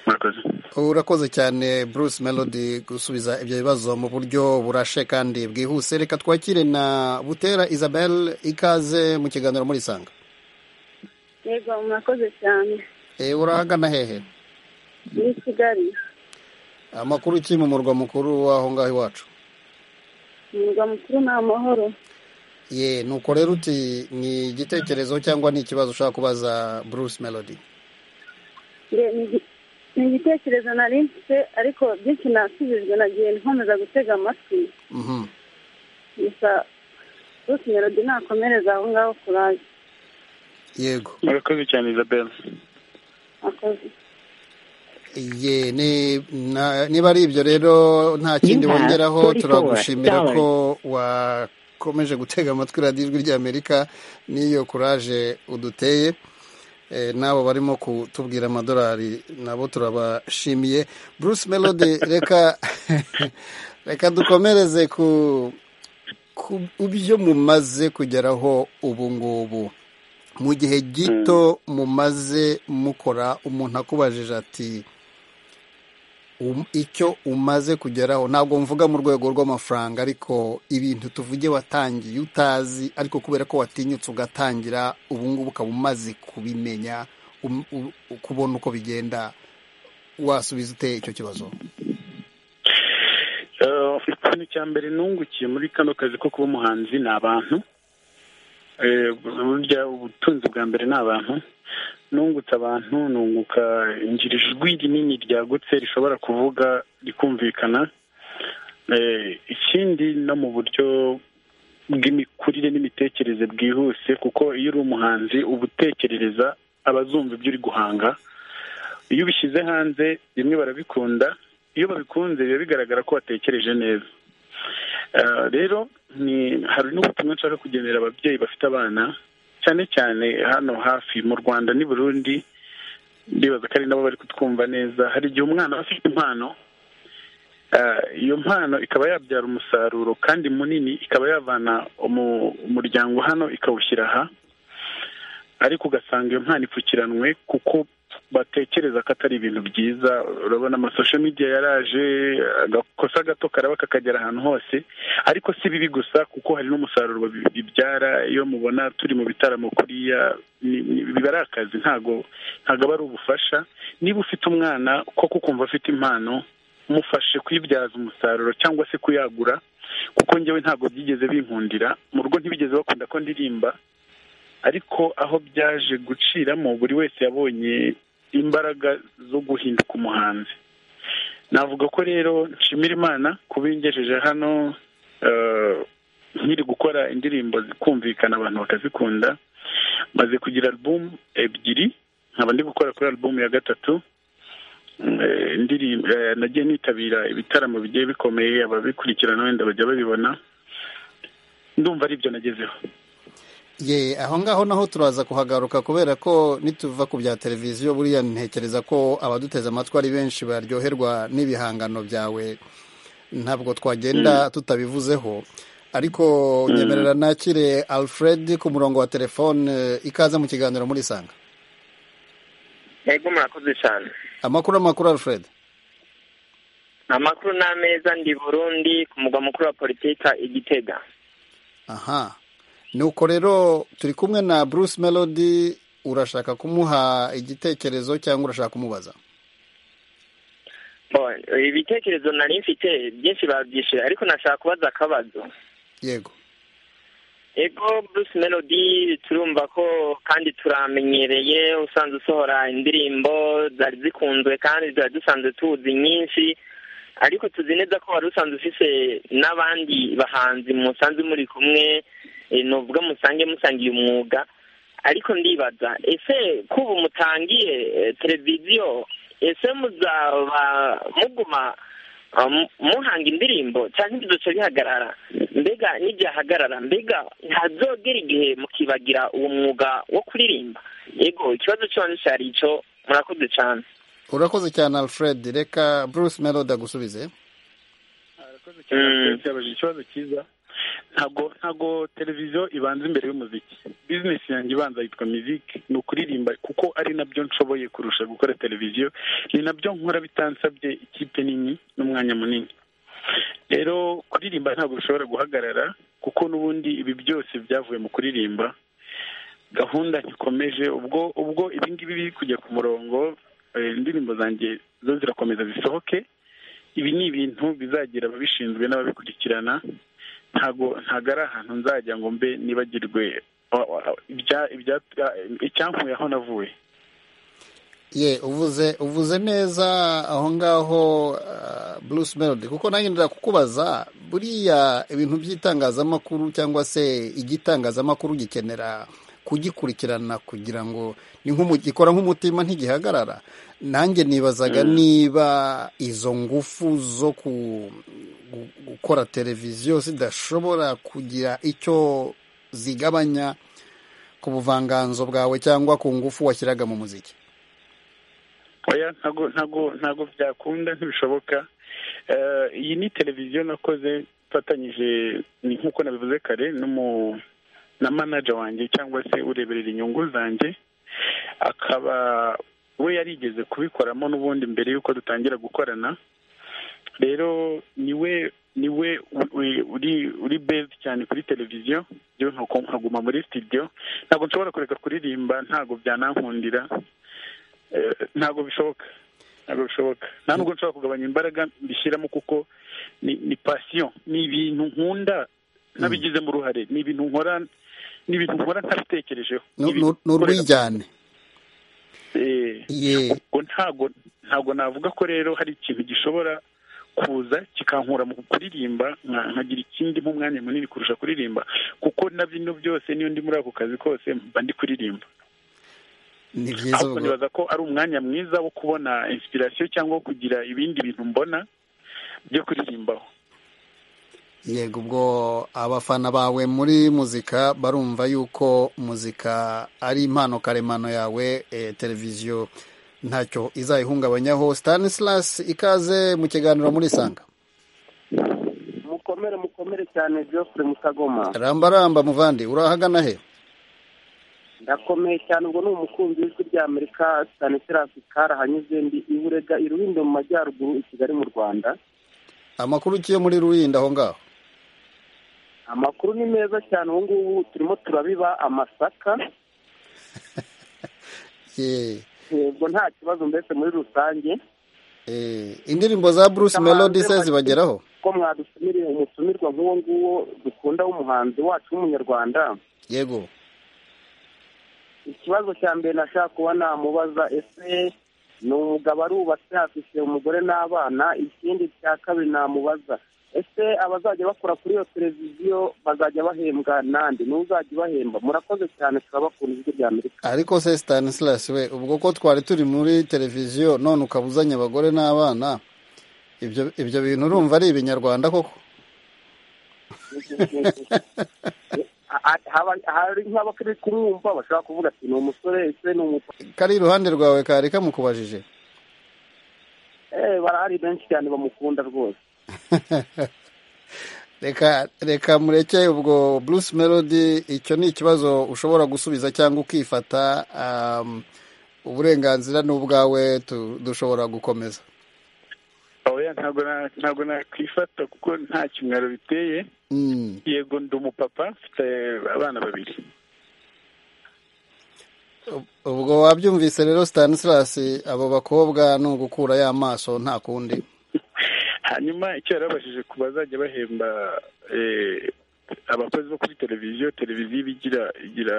murakoze urakoze cyane Bruce Melody gusubiza ibyo bibazo mu buryo burashe kandi bwihuse reka twakire na Butera Isabel ikaze mu kiganiro muri Sanga yego murakoze cyane Eh, urahagana hehe muri kigali amakuru ki mu murwa mukuru w'aho ngaho iwacu umurwa mukuru ni amahoro ye nuko rero uti ni igitekerezo cyangwa ni ikibazo ushaka kubaza Bruce Melody Nge- ni igi- ni igitekerezo nari mfite ariko byinshi nasubijwe nagiye nkomeza gutega amatwi Mhm. gusa rwose melody nakomereza aho ngaho kuraje yego murakoze cyane isabel akoze ye ni- na- niba ari ibyo rero nta kindi have wongeraho 44 turagushimira dollars. ko wakomeje gutega amatwi radiyo ijwi ry'amerika n'iyo kuraje uduteye Eh, n'abo barimo kutubwira amadolari nabo turabashimiye bruce melody reka reka dukomereze ku ku byo mumaze kugeraho ubu ngubu mu gihe gito mumaze mukora umuntu akubajije ati um- icyo umaze kugeraho ntabwo mvuga mu rwego rw'amafaranga ariko ibintu tuvuge watangiye utazi ariko kubera ko watinyutse ugatangira ubu ngubu ukaba umaze kubimenya um- u- kubona uko bigenda wasubiza ute icyo kibazo Eh, ikintu cya mbere nungukiye muri kano kazi ko kuba umuhanzi ni abantu Eh, burya ubutunzi bwa mbere ni abantu nungutse abantu nunguka ngira ijwi rinini ryagutse rishobora kuvuga rikumvikana Eh, ikindi no mu buryo bw'imikurire n'imitekerereze bwihuse kuko iyo uri umuhanzi uba utekerereza abazumva ibyo uri guhanga iyo ubishyize hanze bimwe barabikunda iyo babikunze biba bigaragara ko watekereje neza Ah, rero ni hari n'ubutumwa nshaka kugenera ababyeyi bafite abana cyane cyane hano hafi mu rwanda n'i burundi ndibaza ko ari nabo bari kutwumva neza hari igihe umwana aba afite impano Ah, iyo mpano ikaba yabyara umusaruro kandi munini ikaba yavana umu- umuryango hano ikawushyira aha ariko ugasanga iyo mpano ipfukiranwe kuko batekereza ko atari ibintu byiza urabona amasosho media yaraje agakosa gato karaba kakagera ahantu hose ariko si bibi gusa kuko hari n'umusaruro bi- bibyara iyo mubona turi mu bitaramo kuriya ni- ni- biba ari akazi ntago ntago aba ari ubufasha niba ufite umwana koko ukumva afite impano mufashe kuyibyaza umusaruro cyangwa se kuyagura kuko njyewe ntabwo byigeze binkundira mu rugo ntibigeze bakunda ko ndirimba ariko aho byaje guciramo buri wese yabonye imbaraga zo guhinduka umuhanzi navuga ko rero nshimira imana kuba ingejeje hano eh, nkiri gukora indirimbo zikumvikana abantu bakazikunda maze kugira alubumu ebyiri nkaba ndi gukora kuri alubumu ya gatatu Eh, indirimbo eh, nagiye nitabira ibitaramo bigiye bikomeye ababikurikirana wenda bajya babibona ndumva ari ibyo nagezeho ye aho ngaho naho turaza kuhagaruka kubera ko nituva ku bya televiziyo buriya ntekereza ko abaduteze amatwi ari benshi baryoherwa n'ibihangano byawe ntabwo twagenda tutabivuzeho ariko nyemerera nakire alfred ku murongo wa telefone ikaze mu kiganiro muri sanga yego murakoze cyane amakuru amakuru alfred amakuru ni ameza ndi burundi ku mugwa mukuru wa politika i gitega aha nuko rero turi kumwe na bruce melody urashaka kumuha igitekerezo cyangwa urashaka kumubaza Bo, ibitekerezo nari mfite byinshi babyishe ariko nashaka kubaza akabazo yego ego bruce melody turumva ko kandi turamenyereye usanzwe usohora indirimbo zari zikunzwe kandi zari dusanzwe tuzi nyinshi ariko tuzi neza ko wari usanzwe ufise n'abandi bahanzi musanzwe muri kumwe eh, nuvuga musange musangiye umwuga ariko ndibaza ese kuba mutangiye eh, televiziyo ese muzaba muguma um, muhanga indirimbo cyangwa ibizoca bihagarara mbega n'ibyahagarara mbega ntazogera igihe mukibagira uwo mwuga wo kuririmba yego ikibazo cyone cyari ico murakoze cyane urakoze cyane alfred reka bruce melody agusubize Mm. byabaje ikibazo cyiza ntabwo ntabwo televiziyo ibanza imbere y'umuziki bizinesi yanjye ibanza yitwa miziki ni ukuririmba kuko ari nabyo nshoboye kurusha gukora televiziyo ni nabyo nkora bitansabye ikipe nini n'umwanya munini rero kuririmba ntabwo bishobora guhagarara kuko n'ubundi ibi byose byavuye mu kuririmba gahunda ntikomeje ubwo ubwo ibi ngibi biri kujya ku murongo eh, indirimbo zanjye zo zirakomeza zisohoke ibi ni ibintu bizagira ababishinzwe n'ababikurikirana ntago ntago ari ahantu nzajya ngo mbe nibagirwe wa- wa- ibya- ibya- icyankuye aho navuye ye uvuze uvuze neza aho ngaho ah, bruce melody kuko nanjye ndira kukubaza buriya ibintu by'itangazamakuru cyangwa se igitangazamakuru gikenera kugikurikirana kugira ngo ni nk'umu- gikora nk'umutima ntigihagarara nanjye nibazaga niba izo ngufu zo ku- gu- gukora televiziyo zidashobora kugira icyo zigabanya ku buvanganzo bwawe cyangwa ku ngufu washyiraga mu muziki oya ntago ntago ntago byakunda ntibishoboka Eh, iyi ni televiziyo nakoze mfatanyije ni nk'uko nabivuze kare n'umu na manager wanjye cyangwa se ureberera inyungu zanjye akaba we yarigeze kubikoramo n'ubundi mbere y'uko dutangira gukorana rero niwe niwe u- u- uri uri bezi cyane kuri televiziyo yewe nko- nkaguma muri studio ntabwo nshobora kureka kuririmba ntabwo byanankundira Eh, ntabwo bishoboka ntabwo bishoboka nta nubwo nshobora kugabanya imbaraga mbishyiramo kuko ni ni pasiyo ni ibintu nkunda nabigizemo uruhare ni ibintu nkora ni ibintu nkora ntabitekerejeho Nu- Ni nu- ibintu ni nkorera- urwijyane Eh, ye ubwo ntago ntago navuga ko rero hari ikintu gishobora kuza kikankura mu kuririmba nka- nkagira ikindi mu mwanya munini kurusha kuririmba kuko na bino byose niyo ndi muri ako kazi kose mba ndi kuririmba ni byiza ahubwo ubwo. nibaza ko ari umwanya mwiza wo kubona inspiration cyangwa wo kugira ibindi bintu mbona byo kuririmbaho yego ubwo abafana bawe muri muzika barumva yuko muzika ari impano karemano yawe eh, televiziyo ntacyo izayihungabanyaho Stanislas ikaze mu kiganiro muri sanga mukomere mukomere cyane Geoffrey Mutagoma ramba ramba muvandi urahagana he ndakomeye cyane ubwo ni umukunzi w'ijwi rya Amerika Stanislas karahanyuze ndi iburega irubindo mu majyaruguru i Kigali mu Rwanda amakuru uciye muri ruyindo aho ngaho amakuru ni meza cyane ubu ngubu turimo turabiba amasaka Ye. yego nta kibazo mbese muri rusange Eh, indirimbo za Bruce Melody se zibageraho ko mwadutumiriye umutumirwa nk'uwo nguwo dukunda w'umuhanzi wacu w'umunyarwanda yego ikibazo cya mbere nashaka kuba namubaza ese ni umugabo arubatse afite umugore n'abana ikindi cya kabiri namubaza ese abazajya bakora kuri iyo televiziyo bazajya bahembwa nande n'uzajya ubahemba murakoze cyane turabakunda ijwi rya amerika ariko se Stanislas we ubwo ko twari turi muri televiziyo none ukabuzanya abagore n'abana ibyo ibyo bintu urumva ari ibinyarwanda koko A- a- haba- hari nk'abakiri kumwumva bashobora kuvuga ati ni umusore ese ni umukobwa kari iruhande rwawe kari kamukubajije Eh, barahari benshi cyane bamukunda rwose reka reka mureke ubwo Bruce Melody icyo ni ikibazo ushobora gusubiza cyangwa ukifata um, uburenganzira ni ubwawe tu- dushobora gukomeza oya ntabwo na- ntabwo nakwifata kuko nta kimwaro biteye Mm. yego ndi umupapa mfite abana babiri ubwo wabyumvise rero Stanislas abo bakobwa ni ugukura ya maso nta kundi hanyuma icyo yari abashije ku bazajya bahemba eh, abakozi bo kuri televiziyo televiziyo iba igira igira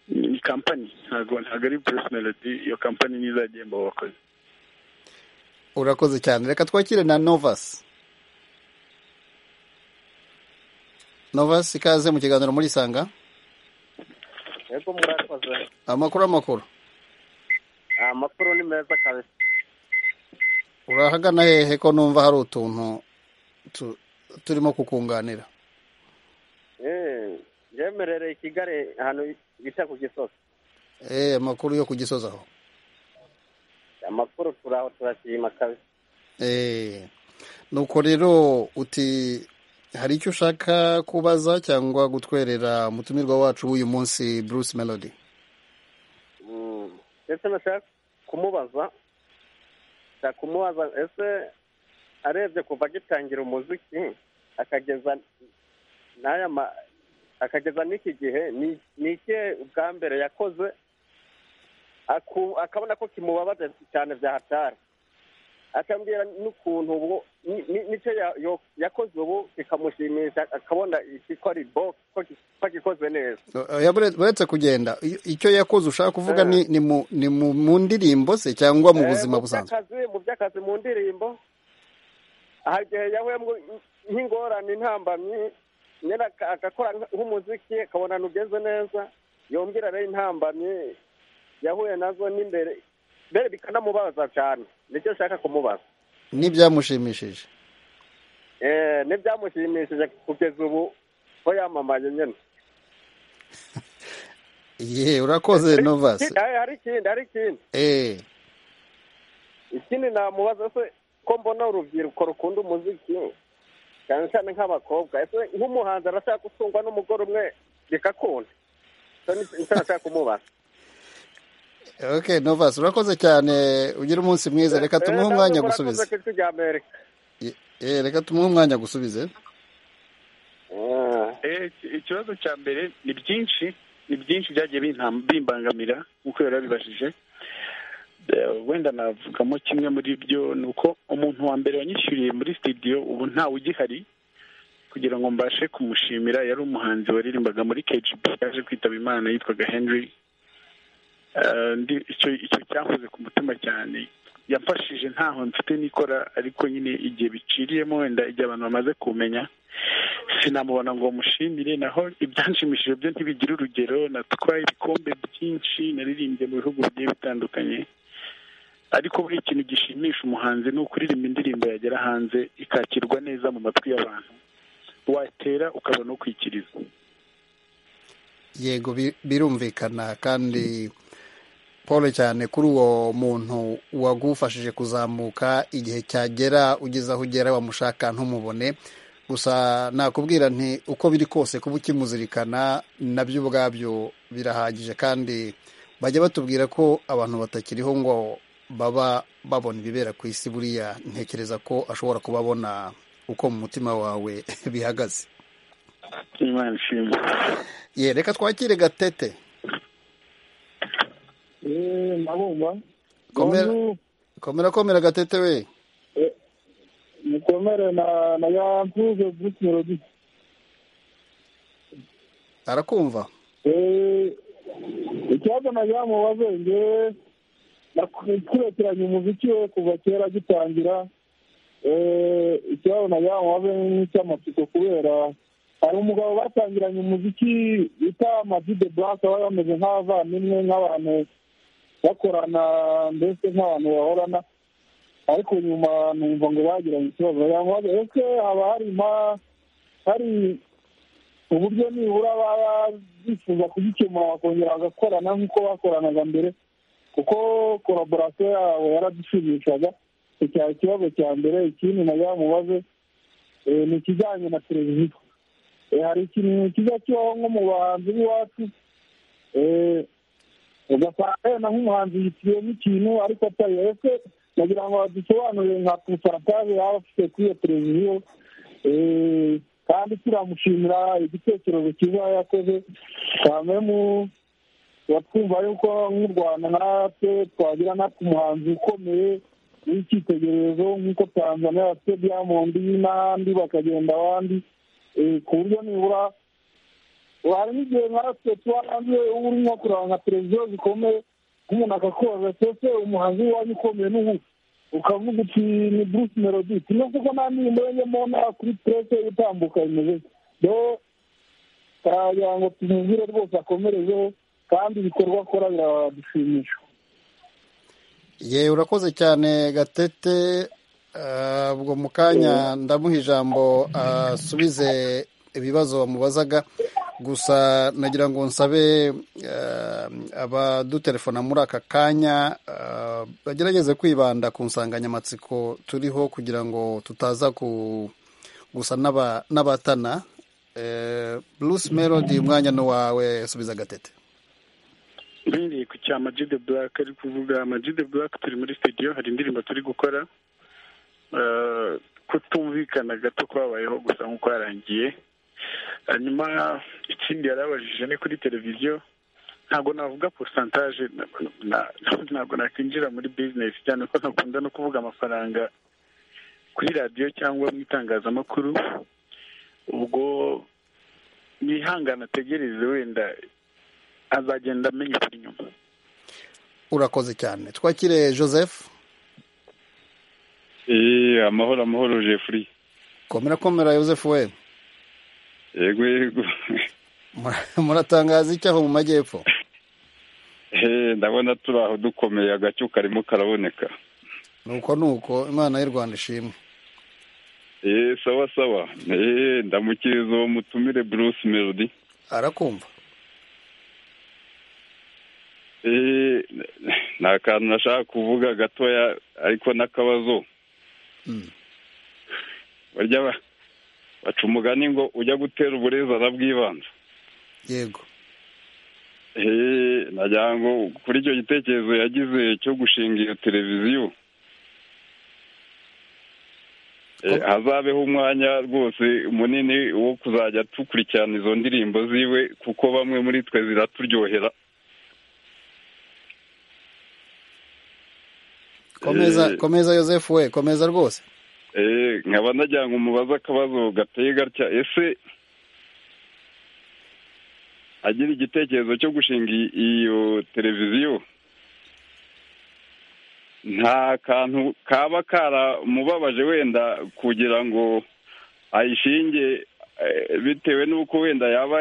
ni kampani ntabwo ntabwo ari bruce melody iyo kampani niyo izajya ihemba abo bakozi urakoze cyane reka twakire na Novas Novas ikaze mu kiganiro muri Sanga yego murakoze amakuru amakuru amakuru ni meza kabisa urahagana hehe ko numva hari utuntu tu- turimo kukunganira Eh, yemerereye i kigali ahantu bita ku gisozi Eh, amakuru yo ku gisozi aho amakuru turaho turashima kabisa Eh, nuko rero uti hari icyo ushaka kubaza cyangwa gutwerera umutumirwa wacu w'uyu munsi Bruce Melody Mm. ese nashaka kumubaza nshaka kumubaza ese arebye kuva agitangira umuziki akageza n'aya ma akageza n'iki gihe ni- ni ikihe ubwa mbere yakoze aku- akabona ko kimubabaza cyane bya hatari akambwira n'ukuntu ubu ni- ni- nicyo ya- yo- yakoze ubu kikamushimisha akabona iki ko ari bo ko ki- ko agikoze neza oya bure- buretse kugenda i- icyo yakoze ushaka kuvuga ni ni mu, ni mu, mu ndirimbo se cyangwa mu Eh, buzima busanzwe by'akazi mu by'akazi mu ndirimbo hari igihe yahuyemo nk'ingorane intambamyi nyine aka- agakora nk- nk'umuziki akabona ntugeze neza yongera rero intambamyi yahuye nazo n'imbere mbere bikanamubaza cyane nicyo nshaka kumubaza n'ibyamushimishije Eh, n'ibyamushimishije kugeza ubu ko yamamaye nyine ye urakoze Novas Ki- eh, hari ikindi hari ikindi eh ikindi namubaza se ko mbona urubyiruko rukunda umuziki cyane cyane nk'abakobwa ese nk'umuhanzi arashaka gutungwa n'umugore umwe bigakunda icyo ni icyo nashaka kumubaza okay Novas urakoze cyane ugira umunsi mwiza reka tumuhe Eh, umwanya namwe murakoze gusubiza ku ijwi rya Amerika eh reka tumuhe umwanya gusubize Eh, iki- ikibazo cya mbere ni byinshi ni byinshi byagiye bintam- bimbangamira nk'uko yari abibajije Eh, wenda navugamo kimwe muri byo ni uko umuntu wa mbere wanyishyuriye muri studio ubu ntawe ugihari kugira ngo mbashe kumushimira yari umuhanzi waririmbaga muri KGB yaje kwitaba imana yitwaga Henry Eh, ndi- icyo icyo cyankoze ku mutima cyane yafashije ntaho mfite nikora ariko nyine igihe biciriyemo wenda igihe abantu bamaze kumenya sinamubona ngo mushimire naho ibyanshimishije byo ntibigire urugero natwaye ibikombe byinshi naririmbye mu bihugu bigiye bitandukanye ariko buri kintu gishimisha umuhanzi ni ukuririmba indirimbo yagera hanze ikakirwa neza mu matwi y'abantu watera ukabona ukwikiriza yego bi- birumvikana kandi paul cyane kuri uwo muntu wagufashije kuzamuka igihe cyagera ugeze aho ugera wamushaka ntumubone gusa nakubwira nti uko biri kose kuba ukimuzirikana nabyo ubwabyo birahagije kandi bajya batubwira ko abantu batakiriho ngo baba babona ibibera ku isi buriya ntekereza ko ashobora kuba abona uko mu mutima wawe bihagaze imana ishimwe ye reka twakire gatete nabumva komera komera komera gatete we mukomere na na ya mpuze bruce melody arakumva Eh, ikibazo nazamubaze nge nakurikiranyi umuziki we kuva kera gitangira Eh, ikibazo nazamubaze nk'icy'amatsiko kubera hari umugabo batangiranye umuziki bita madide black aba yameze nk'abavandimwe nk'abantu bakorana mbese nk'abantu bahorana ariko nyuma numva ngo bagiranye ikibazo nazamubaze ese haba harima hari uburyo nibura baba bifuza kugikemura bakongera bagakorana nk'uko bakoranaga mbere kuko koraborasiyo yabo yaradushimishaga icyo cyari ikibazo cya mbere ikindi nagira mubaze eh, ni ikijyanye na televiziyo Eh, hari ikintu kijya kibaho nko mu bahanzi b'iwacu eh, ugasanga yenda nk'umuhanzi yitiyemo ikintu ariko atari ese nagira ngo badusobanurire nka porotaje yaba afite kuri iyo televiziyo eh, kandi turamushimira igitekerezo cyiza yakoze cyane mu batwumva yuko nk'u rwanda natwe twagira natwe umuhanzi ukomeye w'icyitegererezo nk'uko tanzania bafite diamond n'ahandi bakagenda abandi Eh, ku buryo nibura hari n'igihe natwe tuba hanze uba urimo kureba nka televiziyo zikomeye nk'umuntu akakubaza ati ese umuhanzi wanyu ukomeye n'ubu ukavuga uti ni bruce melody tino kuko nta ndirimbo yajyamo nta kuri presse itambuka imeze do taragira ngo tumubwire rwose akomerezeho kandi ibikorwa akora biradushimisha ye urakoze cyane gatete Ah, ubwo mu kanya ndamuha ijambo asubize ibibazo wamubazaga gusa nagira ngo nsabe ah, abadutelefona muri aka kanya ah, bagerageze kwibanda ku nsanganyamatsiko turiho kugira ngo tutaza ku gusa n'aba- n'abatana Eh, bruce melody umwanya ni wawe subiza gatete mbereye ku cya magide black ari kuvuga magide black turi muri studio hari indirimbo turi gukora Eh, kutumvikana gato kwabayeho gusa nk'uko yarangiye hanyuma ikindi yarabajije ni kuri televiziyo ntabwo navuga porosantaje ntabwo nakwinjira muri bizinesi cyane ko ntakunda no kuvuga amafaranga kuri radiyo cyangwa mu itangazamakuru ubwo nihangana ategereze wenda azagenda amenya ukuri nyuma urakoze cyane twakire joseph Eh, amahoro amahoro Jeffrey komera komera joseph we yego yego muratangaza icyaho mu majyepfo Eh, ndabona turi aho dukomeye agacyo karimo karaboneka nuko nuko imana y'u rwanda ishimwe Eh, sawa sawa Eh, ndamukiriza uwo mutumire Bruce Melody arakumva Eh, nta kantu nashaka kuvuga gatoya ariko n'akabazo barya ba- baca umugani ngo ujya gutera uburezi arabwibanza yego Eh, nagira ngo kuri icyo gitekerezo yagize cyo gushinga iyo televiziyo Eh, hazabeho umwanya rwose munini wo kuzajya dukurikirana izo ndirimbo ziwe kuko bamwe muri twe ziraturyohera komeza Eh. komeza joseph we komeza rwose Eh, nkaba nagira ngo umubaze akabazo gateye gatya ese agira igitekerezo cyo gushinga i- iyo televiziyo nta kantu kaba karamubabaje wenda kugira ngo ayishinge eh, bitewe n'uko wenda yaba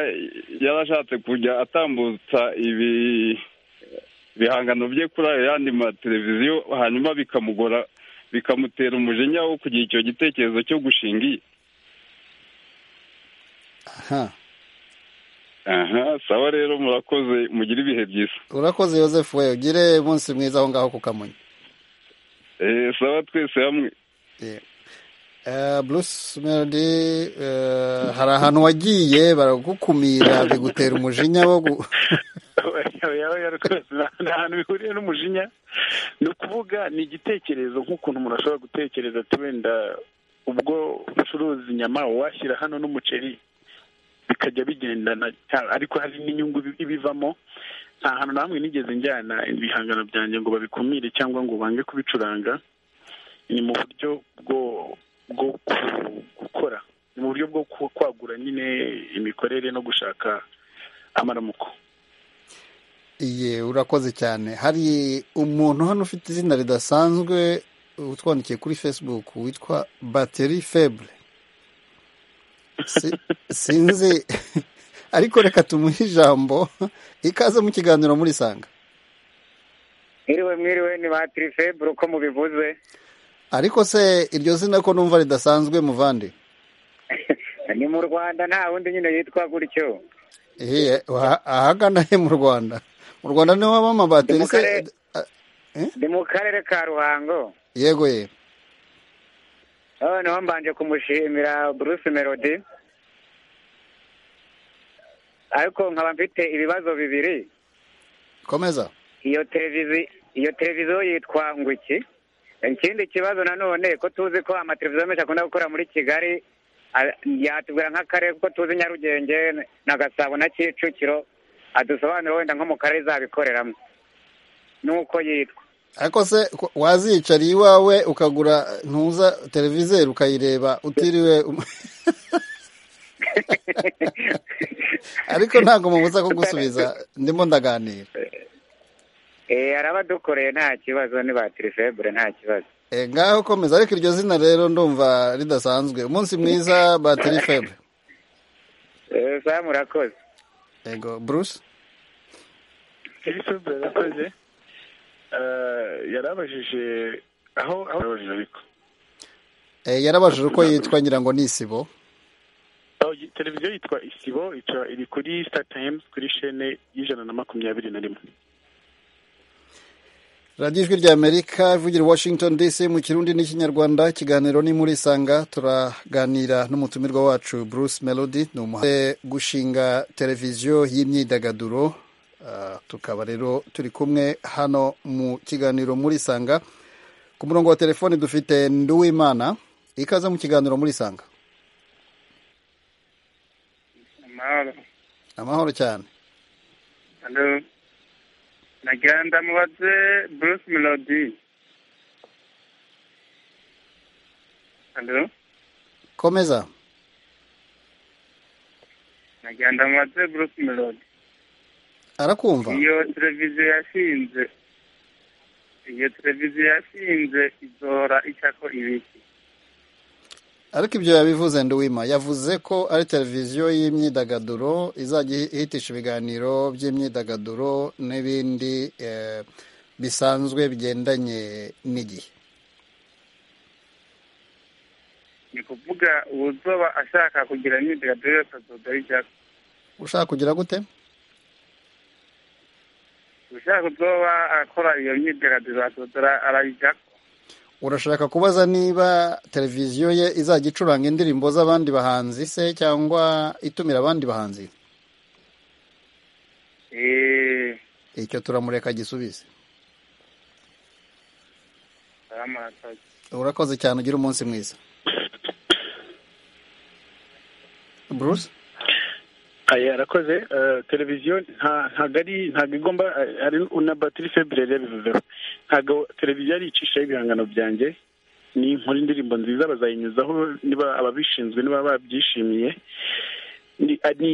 yarashatse kujya atambutsa ibi bihangano bye kuri ayo yandi mateleviziyo hanyuma bikamugora bikamutera umujinya wo kugira icyo gitekerezo cyo gushingiye aha aha sawa rero murakoze mugire ibihe byiza urakoze Joseph we ugire umunsi mwiza aho ngaho ku kamonyi Eh, sawa twese hamwe Eh, Bruce Melody eh, hari ahantu wagiye baragukumira bigutera umujinya wo gu- yaba yarukose nta hantu bihuriye n'umujinya ni ukuvuga ni igitekerezo nk'ukuntu umuntu ashobora gutekereza ati wenda ubwo ucuruza inyama washyira hano n'umuceri bikajya bigendana cya- ariko hari n'inyungu ibi- ibivamo nta hantu na hamwe nigeze njyana ibihangano byanjye ngo babikumire cyangwa ngo bange kubicuranga ni mu buryo bwo bwo ku- gukora ni mu buryo bwo ku- kwagura nyine imikorere no gushaka amaramuko Iye urakoze cyane hari umuntu hano ufite izina ridasanzwe utwandikiye kuri facebook witwa bateri feble Si- sinzi ariko reka tumuhe ijambo ikaze mu kiganiro muri sanga mwiriwe mwiriwe ni ba tirifebure uko mubivuze ariko se iryo zina ko numva ridasanzwe muvandi ni mu rwanda nta wundi nyine yitwa gutyo Ehe, aha- ahagana he mu rwanda mu rwanda niho haba amabateri se ni mu karere ka ruhango yego ye noneho mbanje kumushimira bruce melody ariko nkaba mfite ibibazo bibiri komeza iyo televiziyo iyo televiziyo yitwa ngwiki ikindi kibazo nanone ko tuzi ko amateleviziyo menshi akunda gukora muri kigali a- yatubwira nk'akarere kuko tuzi nyarugenge na gasabo na kicukiro adusobanurira wenda nko mu karere izabikoreramo n'uko yitwa ariko se ku- wazicara iwawe ukagura ntuza televizeri ukayireba utiriwe um- ariko ntabwo mubuza ko gusubiza ndimo ndaganira Eh, arabadukoreye nta kibazo ni ba tirifebure nta kibazo Eh, ngaho komeza ariko iryo zina rero ndumva ridasanzwe umunsi mwiza batiri febre Eh, sa murakoze yego bruce elisabeth yarakoze yarabajije aho aho yarabajije ariko Eh, yarabajije uko yitwa ngira ngo ni isibo aho yi- televiziyo yitwa isibo ica iri kuri star times kuri shene y'ijana na makumyabiri na rimwe radiyo ijwi rya amerika ivugira i washington dc mu kirundi n'ikinyarwanda ikiganiro ni muri sanga turaganira n'umutumirwa wacu bruce melody ni umuhanzi gushinga televiziyo y'imyidagaduro Ah, tukaba rero turi kumwe hano mu kiganiro muri sanga ku murongo wa telefoni dufite nduwimana ikaze mu kiganiro muri sanga amahoro amahoro cyane Hello. nagira ndamubaze bruce melody Hello. komeza nagira ndamubaze bruce melody arakumva iyo televiziyo yashinze iyo televiziyo yashinze izohora icyako ibiki ariko ibyo yabivuze nduwima yavuze ko ari televiziyo y'imyidagaduro izajya ihitisha ibiganiro by'imyidagaduro n'ibindi eh, bisanzwe bigendanye n'igihe ni kuvuga uwuzoba ashaka kugira imyidagaduro yose azoga icyako ushaka kugira gute ushaka uzoba akora iyo myidagaduro azozora arayijyako urashaka kubaza niba televiziyo ye izajya icuranga indirimbo z'abandi bahanzi se cyangwa itumira abandi bahanzi eee icyo turamureka agisubize aramurakaje urakoze cyane ugire umunsi mwiza bruce aya arakoze eh, televiziyo nta- ntabwo ari ntabwo igomba eh, ari na batiri febrile yabivuzeho ntabwo televiziyo aricishaho ibihangano byanjye ni nkora indirimbo nziza bazayinyuzaho niba ababishinzwe niba babyishimiye ni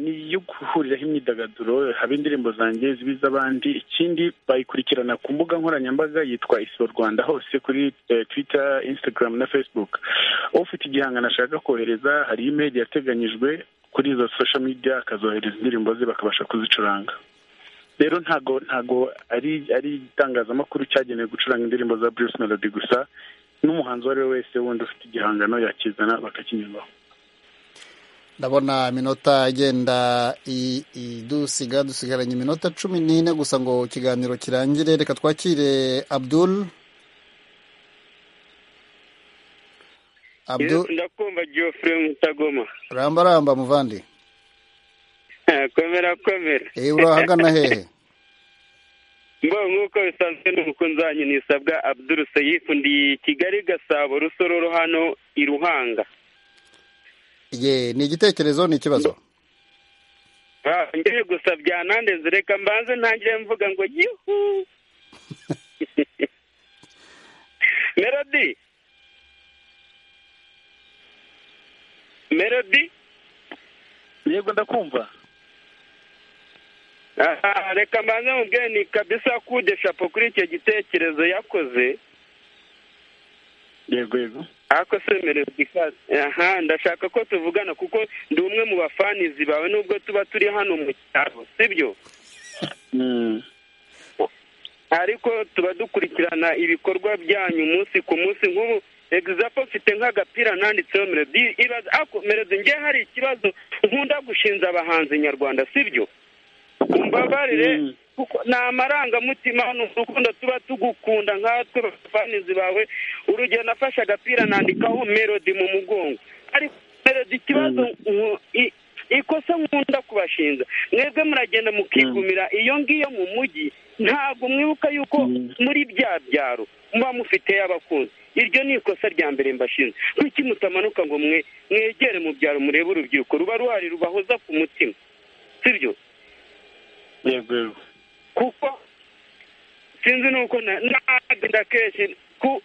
iyo guhuriraho imyidagaduro haba indirimbo zanjye ziba iz'abandi ikindi bayikurikirana ku mbuga nkoranyambaga yitwa isoro rwanda hose kuri twita instagram na facebook ufite igihangano ashaka kohereza hari imeri yateganyijwe kuri izo social media akazohereza indirimbo ze bakabasha kuzicuranga rero ntago ntago ari ari itangazamakuru cyagenewe gucuranga indirimbo za bruce melody gusa n'umuhanzi uwo ari we wese wundi ufite igihangano yakizana bakakinyuzwaho ndabona iminota igenda idusiga dusigaranye iminota cumi n'ine gusa ngo ikiganiro kirangire reka twakire abdul ndakumva geoffrey mutagoma ramba ramba muvandi komera komera eee urahagana hehe mbo nk'uko bisanzwe n'umukunzi wanyu nisabwa abdul sayifu ndi kigali gasabo rusororo hano i ruhanga ye ni igitekerezo ni ikibazo ngiye gusa byanandenze reka mbanze ntangire mvuga ngo yihu melody melody yego ndakumva reka mbanze mubwire ni kabisa kude shapo kuri icyo gitekerezo yakoze yego yego ariko se melody ikaze aha ndashaka ko tuvugana kuko ndi umwe mu bafanizi bawe nubwo tuba turi hano mu cyaro sibyo ariko tuba dukurikirana ibikorwa byanyu umunsi ku munsi nk'ubu egizampo mfite nk'agapira nanditseho melody ibaza ariko melody nge hari ikibazo nkunda gushinza abahanzi nyarwanda sibyo umbabarire kuko ni amarangamutima hano urukundo tuba tugukunda nkatwe bafanizi bawe urugero nafashe agapira nandikaho melody mu mugongo ariko melody ikibazo ikosa nkunda kubashinza mwebwe muragenda mukigumira iyo ngiyo mu mujyi ntabwo mwibuka yuko muri bya byaro muba mufite abakunzi iryo ni ikosa rya mbere mbashinze kuki mutamanuka ngo mwe mwegere mu byaro murebe urubyiruko ruba ruhari rubahoza ku mutima sibyo yego yego kuko sinzi nuko nagenda kenshi ku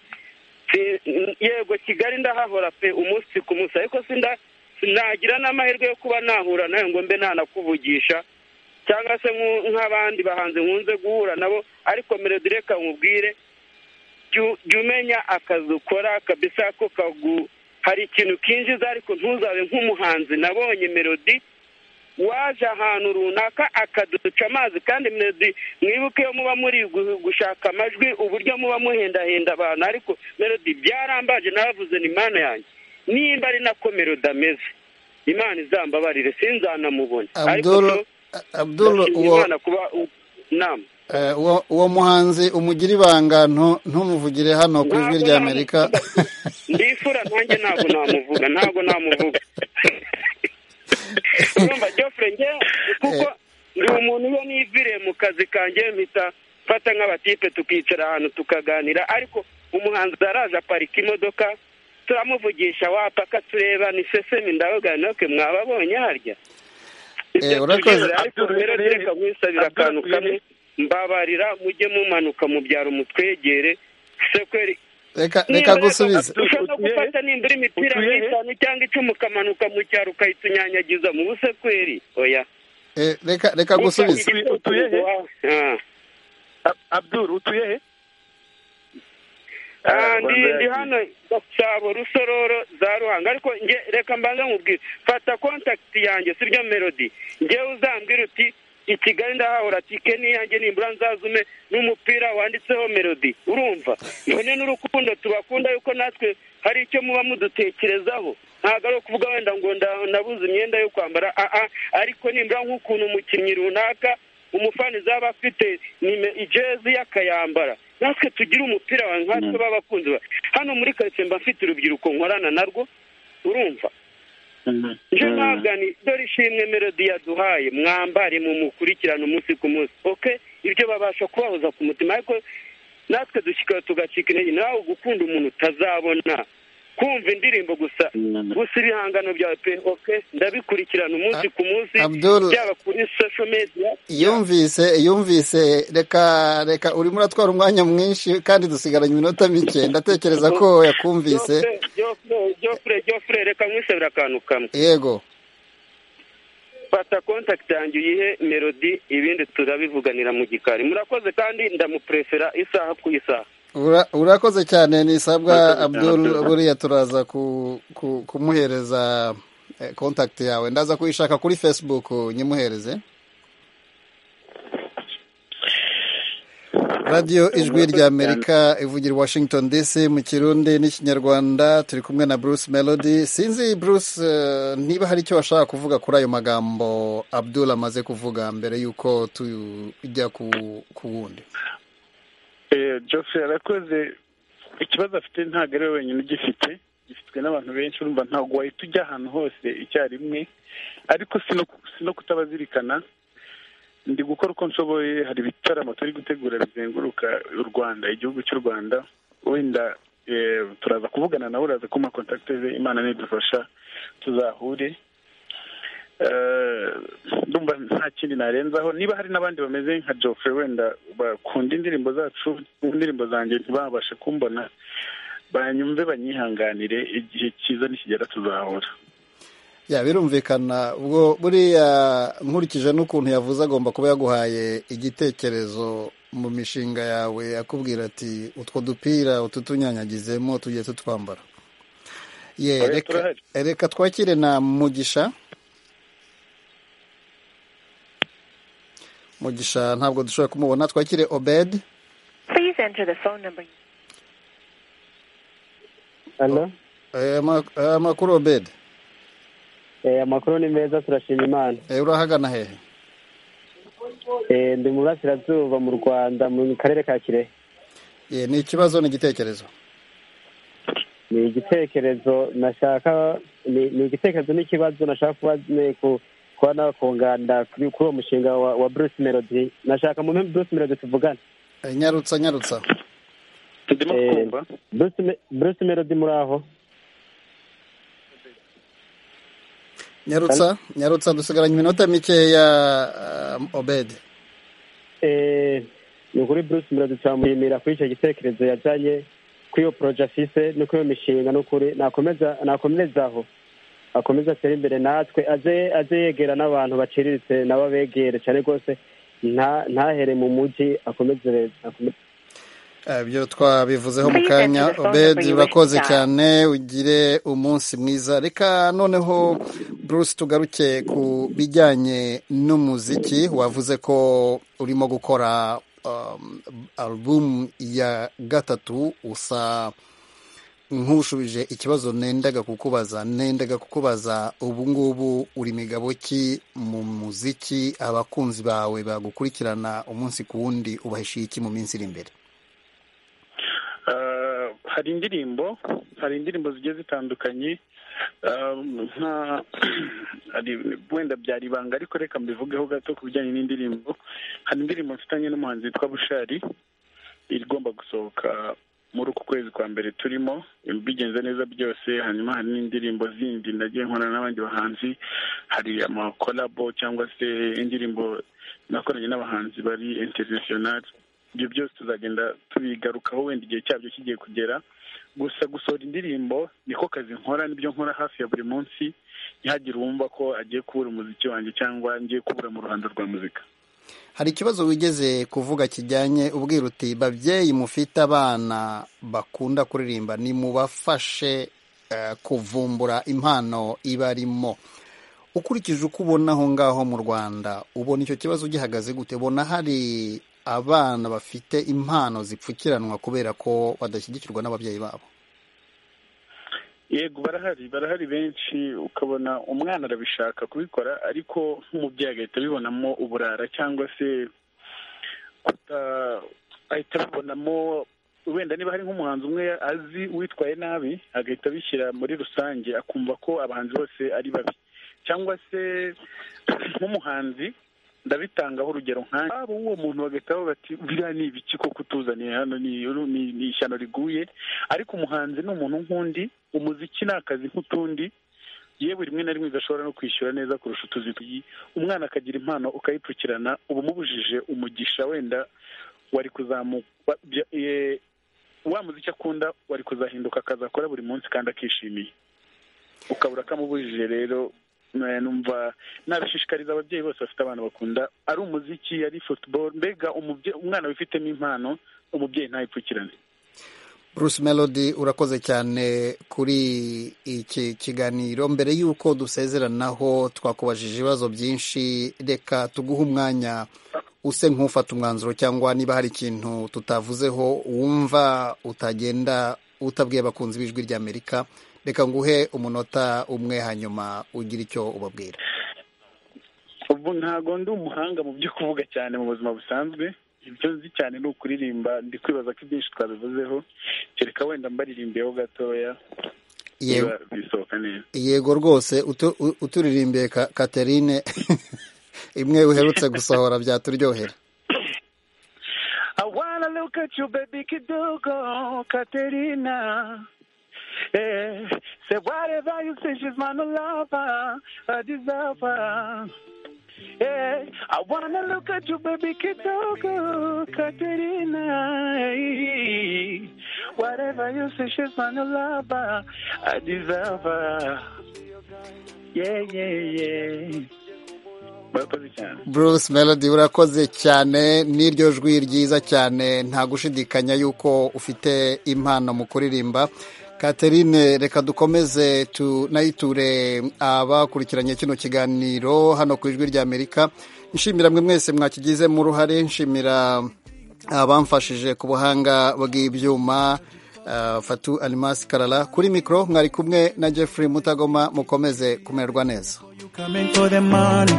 yego kigali ndahahora pe umunsi ku munsi ariko nagira n'amahirwe yo kuba nahura nawe ngo mbe nanakuvugisha cyangwa se nk'abandi bahanzi nkunze guhura nabo ariko melody reka nkubwire jya umenya akazi ukora kabisa ko kagu hari ikintu kinjiza ariko ntuzabe nk'umuhanzi nabonye melody waje ahantu runaka akaduca amazi kandi melodi mwibuke iyo muba muri gushaka amajwi uburyo muba muhendahenda abantu ariko melodi byarambaje nabavuze ni imana yanjye nimba ari nako melodi ameze imana izambabarire sinzanamubona uwo muhanzi umugira ibanga ntumuvugire hano ku ijwi ry'amerika ndifura nanjye ntabwo namuvuga ntabwo namuvuga urumva jofure ngewe kuko ndi umuntu iyo niviriye mu kazi kanjye mpita mfata nk'abatipe tukicara ahantu tukaganira ariko umuhanzi araje aparika imodoka turamuvugisha wapaka tureba ni sesemi ndavuga ke mwababonye harya urakoze ariko rero reka nkwisabira akantu kamwe mbabarira mujye mumanuka mu byaro mutwegere sekweri reka gusubize ushaka gufata nimbura imipira nk'itanu cyangwa icumi ukamanuka mu cyaro ukayitunyanyagiza mu busekweri oya reka reka gusubize utuye he abdul utuye he ndi hano gasabo rusororo za ruhanga ariko nge reka mbanza nkubwire fata kontakiti yanjye sibyo melody ngewe uzambwira uti i kigali ndahahora tike niyanjye nimbura nzazume n'umupira wanditseho melody urumva none n'urukundo tubakunda yuko natwe hari icyo muba mudutekerezaho ntabwo ari ukuvuga wenda ngo nabuze imyenda yo kwambara aha ariko nimbura nk'ukuntu umukinnyi runaka umufani zaba afite ijezi y'akayambara natwe tugire umupira wawe nkatwe b'abakunzi hano muri karitsiye mba mfite urubyiruko nkorana narwo urumva nje mwagani dore ishimwe melody yaduhaye mwambare mu mukurikirana umunsi ku munsi oke ibyo babasha kubahoza ku mutima ariko natwe dushyika tugacika intege nawe gukunda umuntu utazabona kumva indirimbo gusa gusa ibihangano byawe pe oke ndabikurikirana umunsi ku munsi byaba kuri social media yumvise yumvise reka reka urimo uratwara umwanya mwinshi kandi dusigaranye iminota mike ndatekereza ko yakumvise jofure jofure reka nkwisabira akantu kamwe yego fata kontakiti yanjye uyihe melodi ibindi turabivuganira mu gikari murakoze kandi ndamuprefera isaha ku isaha Ura- urakoze cyane nisabwa abdul buriya turaza ku- ku- kumuhereza eh, contact yawe ndaza kuyishaka kuri facebook nyimuhereze radiyo ijwi rya amerika ivugira i washington dc mu kirundi n'ikinyarwanda turi kumwe na bruce melody sinzi bruce eh, niba hari icyo washaka kuvuga kuri ayo magambo abdul amaze kuvuga mbere y'uko tujya ku- ku wundi jose arakoze ikibazo afite ntabwo ari we wenyine ugifite gifitwe n'abantu benshi urumva ntabwo wahita ujya ahantu hose icyarimwe ariko si no- si no kutabazirikana ndi gukora uko nshoboye hari ibitaramo turi gutegura bizenguruka u rwanda igihugu cy'u rwanda wenda eh, turaza kuvugana nawe uraza kuma kontakite ze imana nidufasha tuzahure Eh, ndumva nta kindi narenzaho niba hari n'abandi bameze nka Geoffrey wenda bakunda indirimbo zacu indirimbo zanjye ntibabashe kumbona banyumve banyihanganire igihe cyiza nikigera tuzahura ya birumvikana ubwo buriya nkurikije n'ukuntu yavuze agomba kuba yaguhaye igitekerezo mu mishinga yawe akubwira ati utwo dupira ututunyanyagizemo tugiye tutwambara ye Oya, reka turahari. reka twakire na mugisha mugisha ntabwo dushobora kumubona twakire obed Please enter the phone number. hano amakuru obed amakuru ni meza turashima imana urahagana hehe Eh, ndi mu burasirazuba mu rwanda mu karere ka kirehe ye ni ikibazo ni igitekerezo ni igitekerezo nashaka ni ni igitekerezo n'ikibazo nashaka kuba ne- ku- kuba nakunganda kuri kuri uwo mushinga wa, wa bruce melody nashaka mu mpamvu bruce melody tuvugane Eh, nyarutsa nyarutsa turimo kumva bruce, Me- bruce melody muri aho nyarutsa nyarutsa dusigaranye iminota mikeya ah, obed Eh, ni ukuri bruce melody turamushimira kuri icyo gitekerezo yajyanye kuri iyo poroje afise no kuri iyo mishinga ni ukuri nakomeza nakomeza aho akomeze atere imbere natwe aze aze yegera n'abantu baciriritse nabo abegere cyane rwose nta ntahere mu mujyi akomeze akomeze Eh, ibyo twabivuzeho mu Please kanya enter the phone obed number you urakoze wish to dial. cyane ugire umunsi mwiza reka noneho bruce tugaruke ku bijyanye n'umuziki wavuze ko urimo gukora um, album ya gatatu usa nk'ushubije ikibazo nendaga kukubaza nendaga kukubaza ubu ngubu uri migabo ki mu muziki abakunzi bawe bagukurikirana umunsi ku wundi ubahishiye iki mu minsi iri imbere Eh, hari indirimbo hari indirimbo zigiye zitandukanye eh, nka hari- wenda byari ibanga ariko reka mbivugeho gato ku bijyanye n'indirimbo hari indirimbo mfitanye n'umuhanzi witwa bushari igomba gusohoka muri uku kwezi kwa mbere turimo bigenze neza byose hanyuma hari n'indirimbo zindi nagiye nkorana n'abandi bahanzi hari amakolabo cyangwa se indirimbo nakoranye n'abahanzi bari interinasiyonari ibyo byose tuzagenda tubigarukaho wenda igihe cyabyo kigiye kugera gusa gusohora indirimbo niko kazi nkora nibyo nkora hafi ya buri munsi ntihagire uwumva ko agiye kubura umuziki wanjye cyangwa ngiye kubura mu ruhando rwa muzika hari ikibazo wigeze kuvuga kijyanye ubwira uti babyeyi mufite abana bakunda kuririmba nimubafashe eh, kuvumbura impano ibarimo ukurikije uko ubona aho ngaho mu rwanda ubona icyo kibazo gihagaze gute ubona hari abana bafite impano zipfukiranwa kubera ko badashyigikirwa n'ababyeyi babo yego barahari barahari benshi ukabona umwana arabishaka kubikora ariko nk'umubyeyi agahita abibonamo uburara cyangwa se kuta ahita abibonamo wenda niba hari nk'umuhanzi umwe azi witwaye nabi agahita abishyira muri rusange akumva ko abahanzi bose ari babi cyangwa se nk'umuhanzi ndabitangaho urugero nkanjye abo uwo muntu bagahita bavuga bati biriya ni ibiki ko kutuzaniye hano ni ni ni ishyano riguye ariko umuhanzi ni umuntu nk'undi umuziki ni akazi nk'utundi yewe rimwe na rimwe udashobora no kwishyura neza kurusha utuzi twi- umwana akagira impano ukayipfukirana uba umubujije umugisha wenda wari kuzamuka wa- bya- eh, wa muziki akunda wari kuzahinduka akazi akora buri munsi kandi akishimiye ukabura kamubujije rero numva nabishishikariza ababyeyi bose bafite abana bakunda ari umuziki ari football mbega umubye- umwana wifitemo impano umubyeyi ntayipfukirane Bruce Melody urakoze cyane kuri iki kiganiro mbere y'uko dusezeranaho twakubajije ibibazo byinshi reka tuguhe umwanya use nk'ufata umwanzuro cyangwa niba hari ikintu tutavuzeho wumva utagenda utabwiye abakunzi b'ijwi ry'amerika reka nguhe umunota umwe hanyuma ugire icyo ubabwira ubu ntago ndi umuhanga mu byo kuvuga cyane mu buzima busanzwe ibyo nzi cyane ni ukuririmba ndi kwibaza ko ibyinshi twabivuzeho kereka wenda mbaririmbiyeho gatoya Yewe. biba bisohoka neza yego rwose utu- u- uturirimbiye Ka- Catherine imwe uherutse gusohora byaturyohera I wanna look at you, baby Kidugo, Katerina. Eh, say whatever you say, she's my lover, a deserver. Eh, I wanna look at you, baby Kidugo, Katerina. Eh, whatever you say, she's my lover, a deserver. Yeah, yeah, yeah. murakoze cyane Bruce Melody urakoze cyane n'iryo jwi ryiza cyane nta gushidikanya yuko ufite impano mu kuririmba Catherine reka dukomeze tunayiture abakurikiranye kino kiganiro hano ku ijwi ry'Amerika nshimira mwe mwese mwakigizemo uruhare nshimira abamfashije ku buhanga bw'ibyuma ah, Fatu Almas Karala kuri mikoro mwari kumwe na Jeffrey Mutagoma mukomeze kumererwa neza Coming for the money.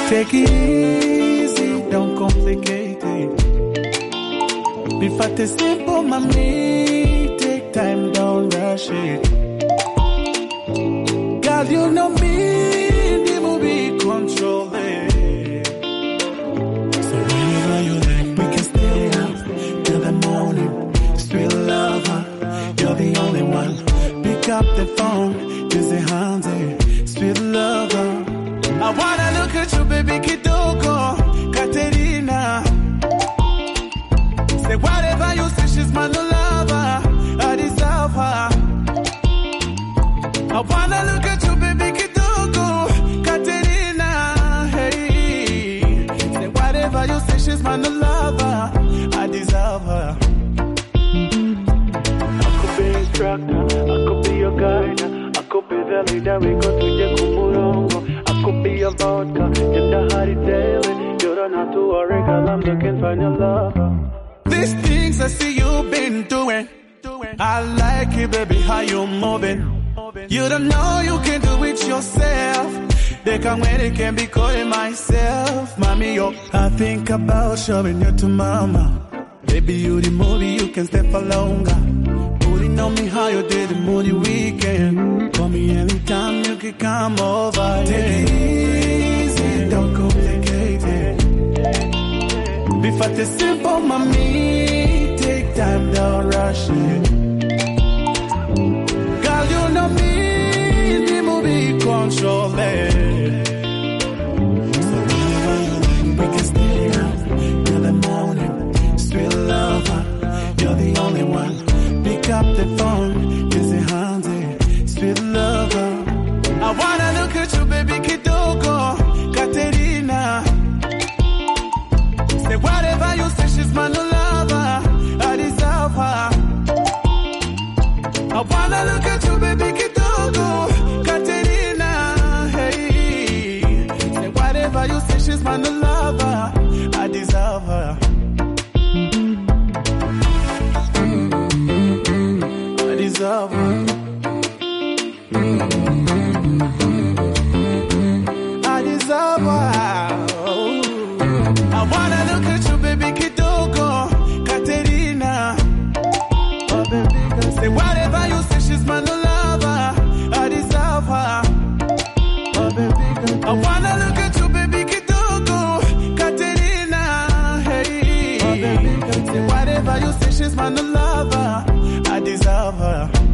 Take it easy, don't complicate it. Be fat is simple, mommy. Take time, don't rush it. Girl, you know me, the movie control it. So whenever you like, we can stay up till the morning. Sweet lover, you're the only one. Pick up the phone, just a hundred. Sweet lover. I wanna look at you, baby Kidogo, Katerina. Say whatever you say, she's my new lover. I deserve her. I wanna look at you, baby Kidogo, Katerina. Hey, say whatever you say, she's my new lover. I deserve her. These things I see you've been doing. I like it, baby, how you moving. You don't know you can do it yourself. They can when they can be calling myself, mommy. Yo, I think about showing you to mama. Baby, you the movie, you can stay for longer. Putting on me how you did the movie weekend. Call me anytime you can come over. Take it easy, don't complicate it. Be fat is simple, mommy. Take time, don't rush it. Girl, you know me, the movie control it. So whenever you like, we can stay up till the morning. Sweet lover, you're the only one. Pick up the phone, kiss your hands, eh, sweet lover. I wanna look at you, baby, Kidogo, Katerina. Say whatever you say, she's my new lover. I deserve her. I wanna look at you, baby, Kidogo, Katerina. Hey, say whatever you say, she's my new lover. I deserve her. I deserve her. I deserve her. I wanna look at you, baby Kidogo, Katerina. Oh, baby, girl, say whatever you say, she's my new lover. I deserve her. Oh, baby, girl, I wanna look at you, baby Kidogo, Katerina. Hey, oh, baby, girl, say whatever you say, she's my new lover. I deserve her.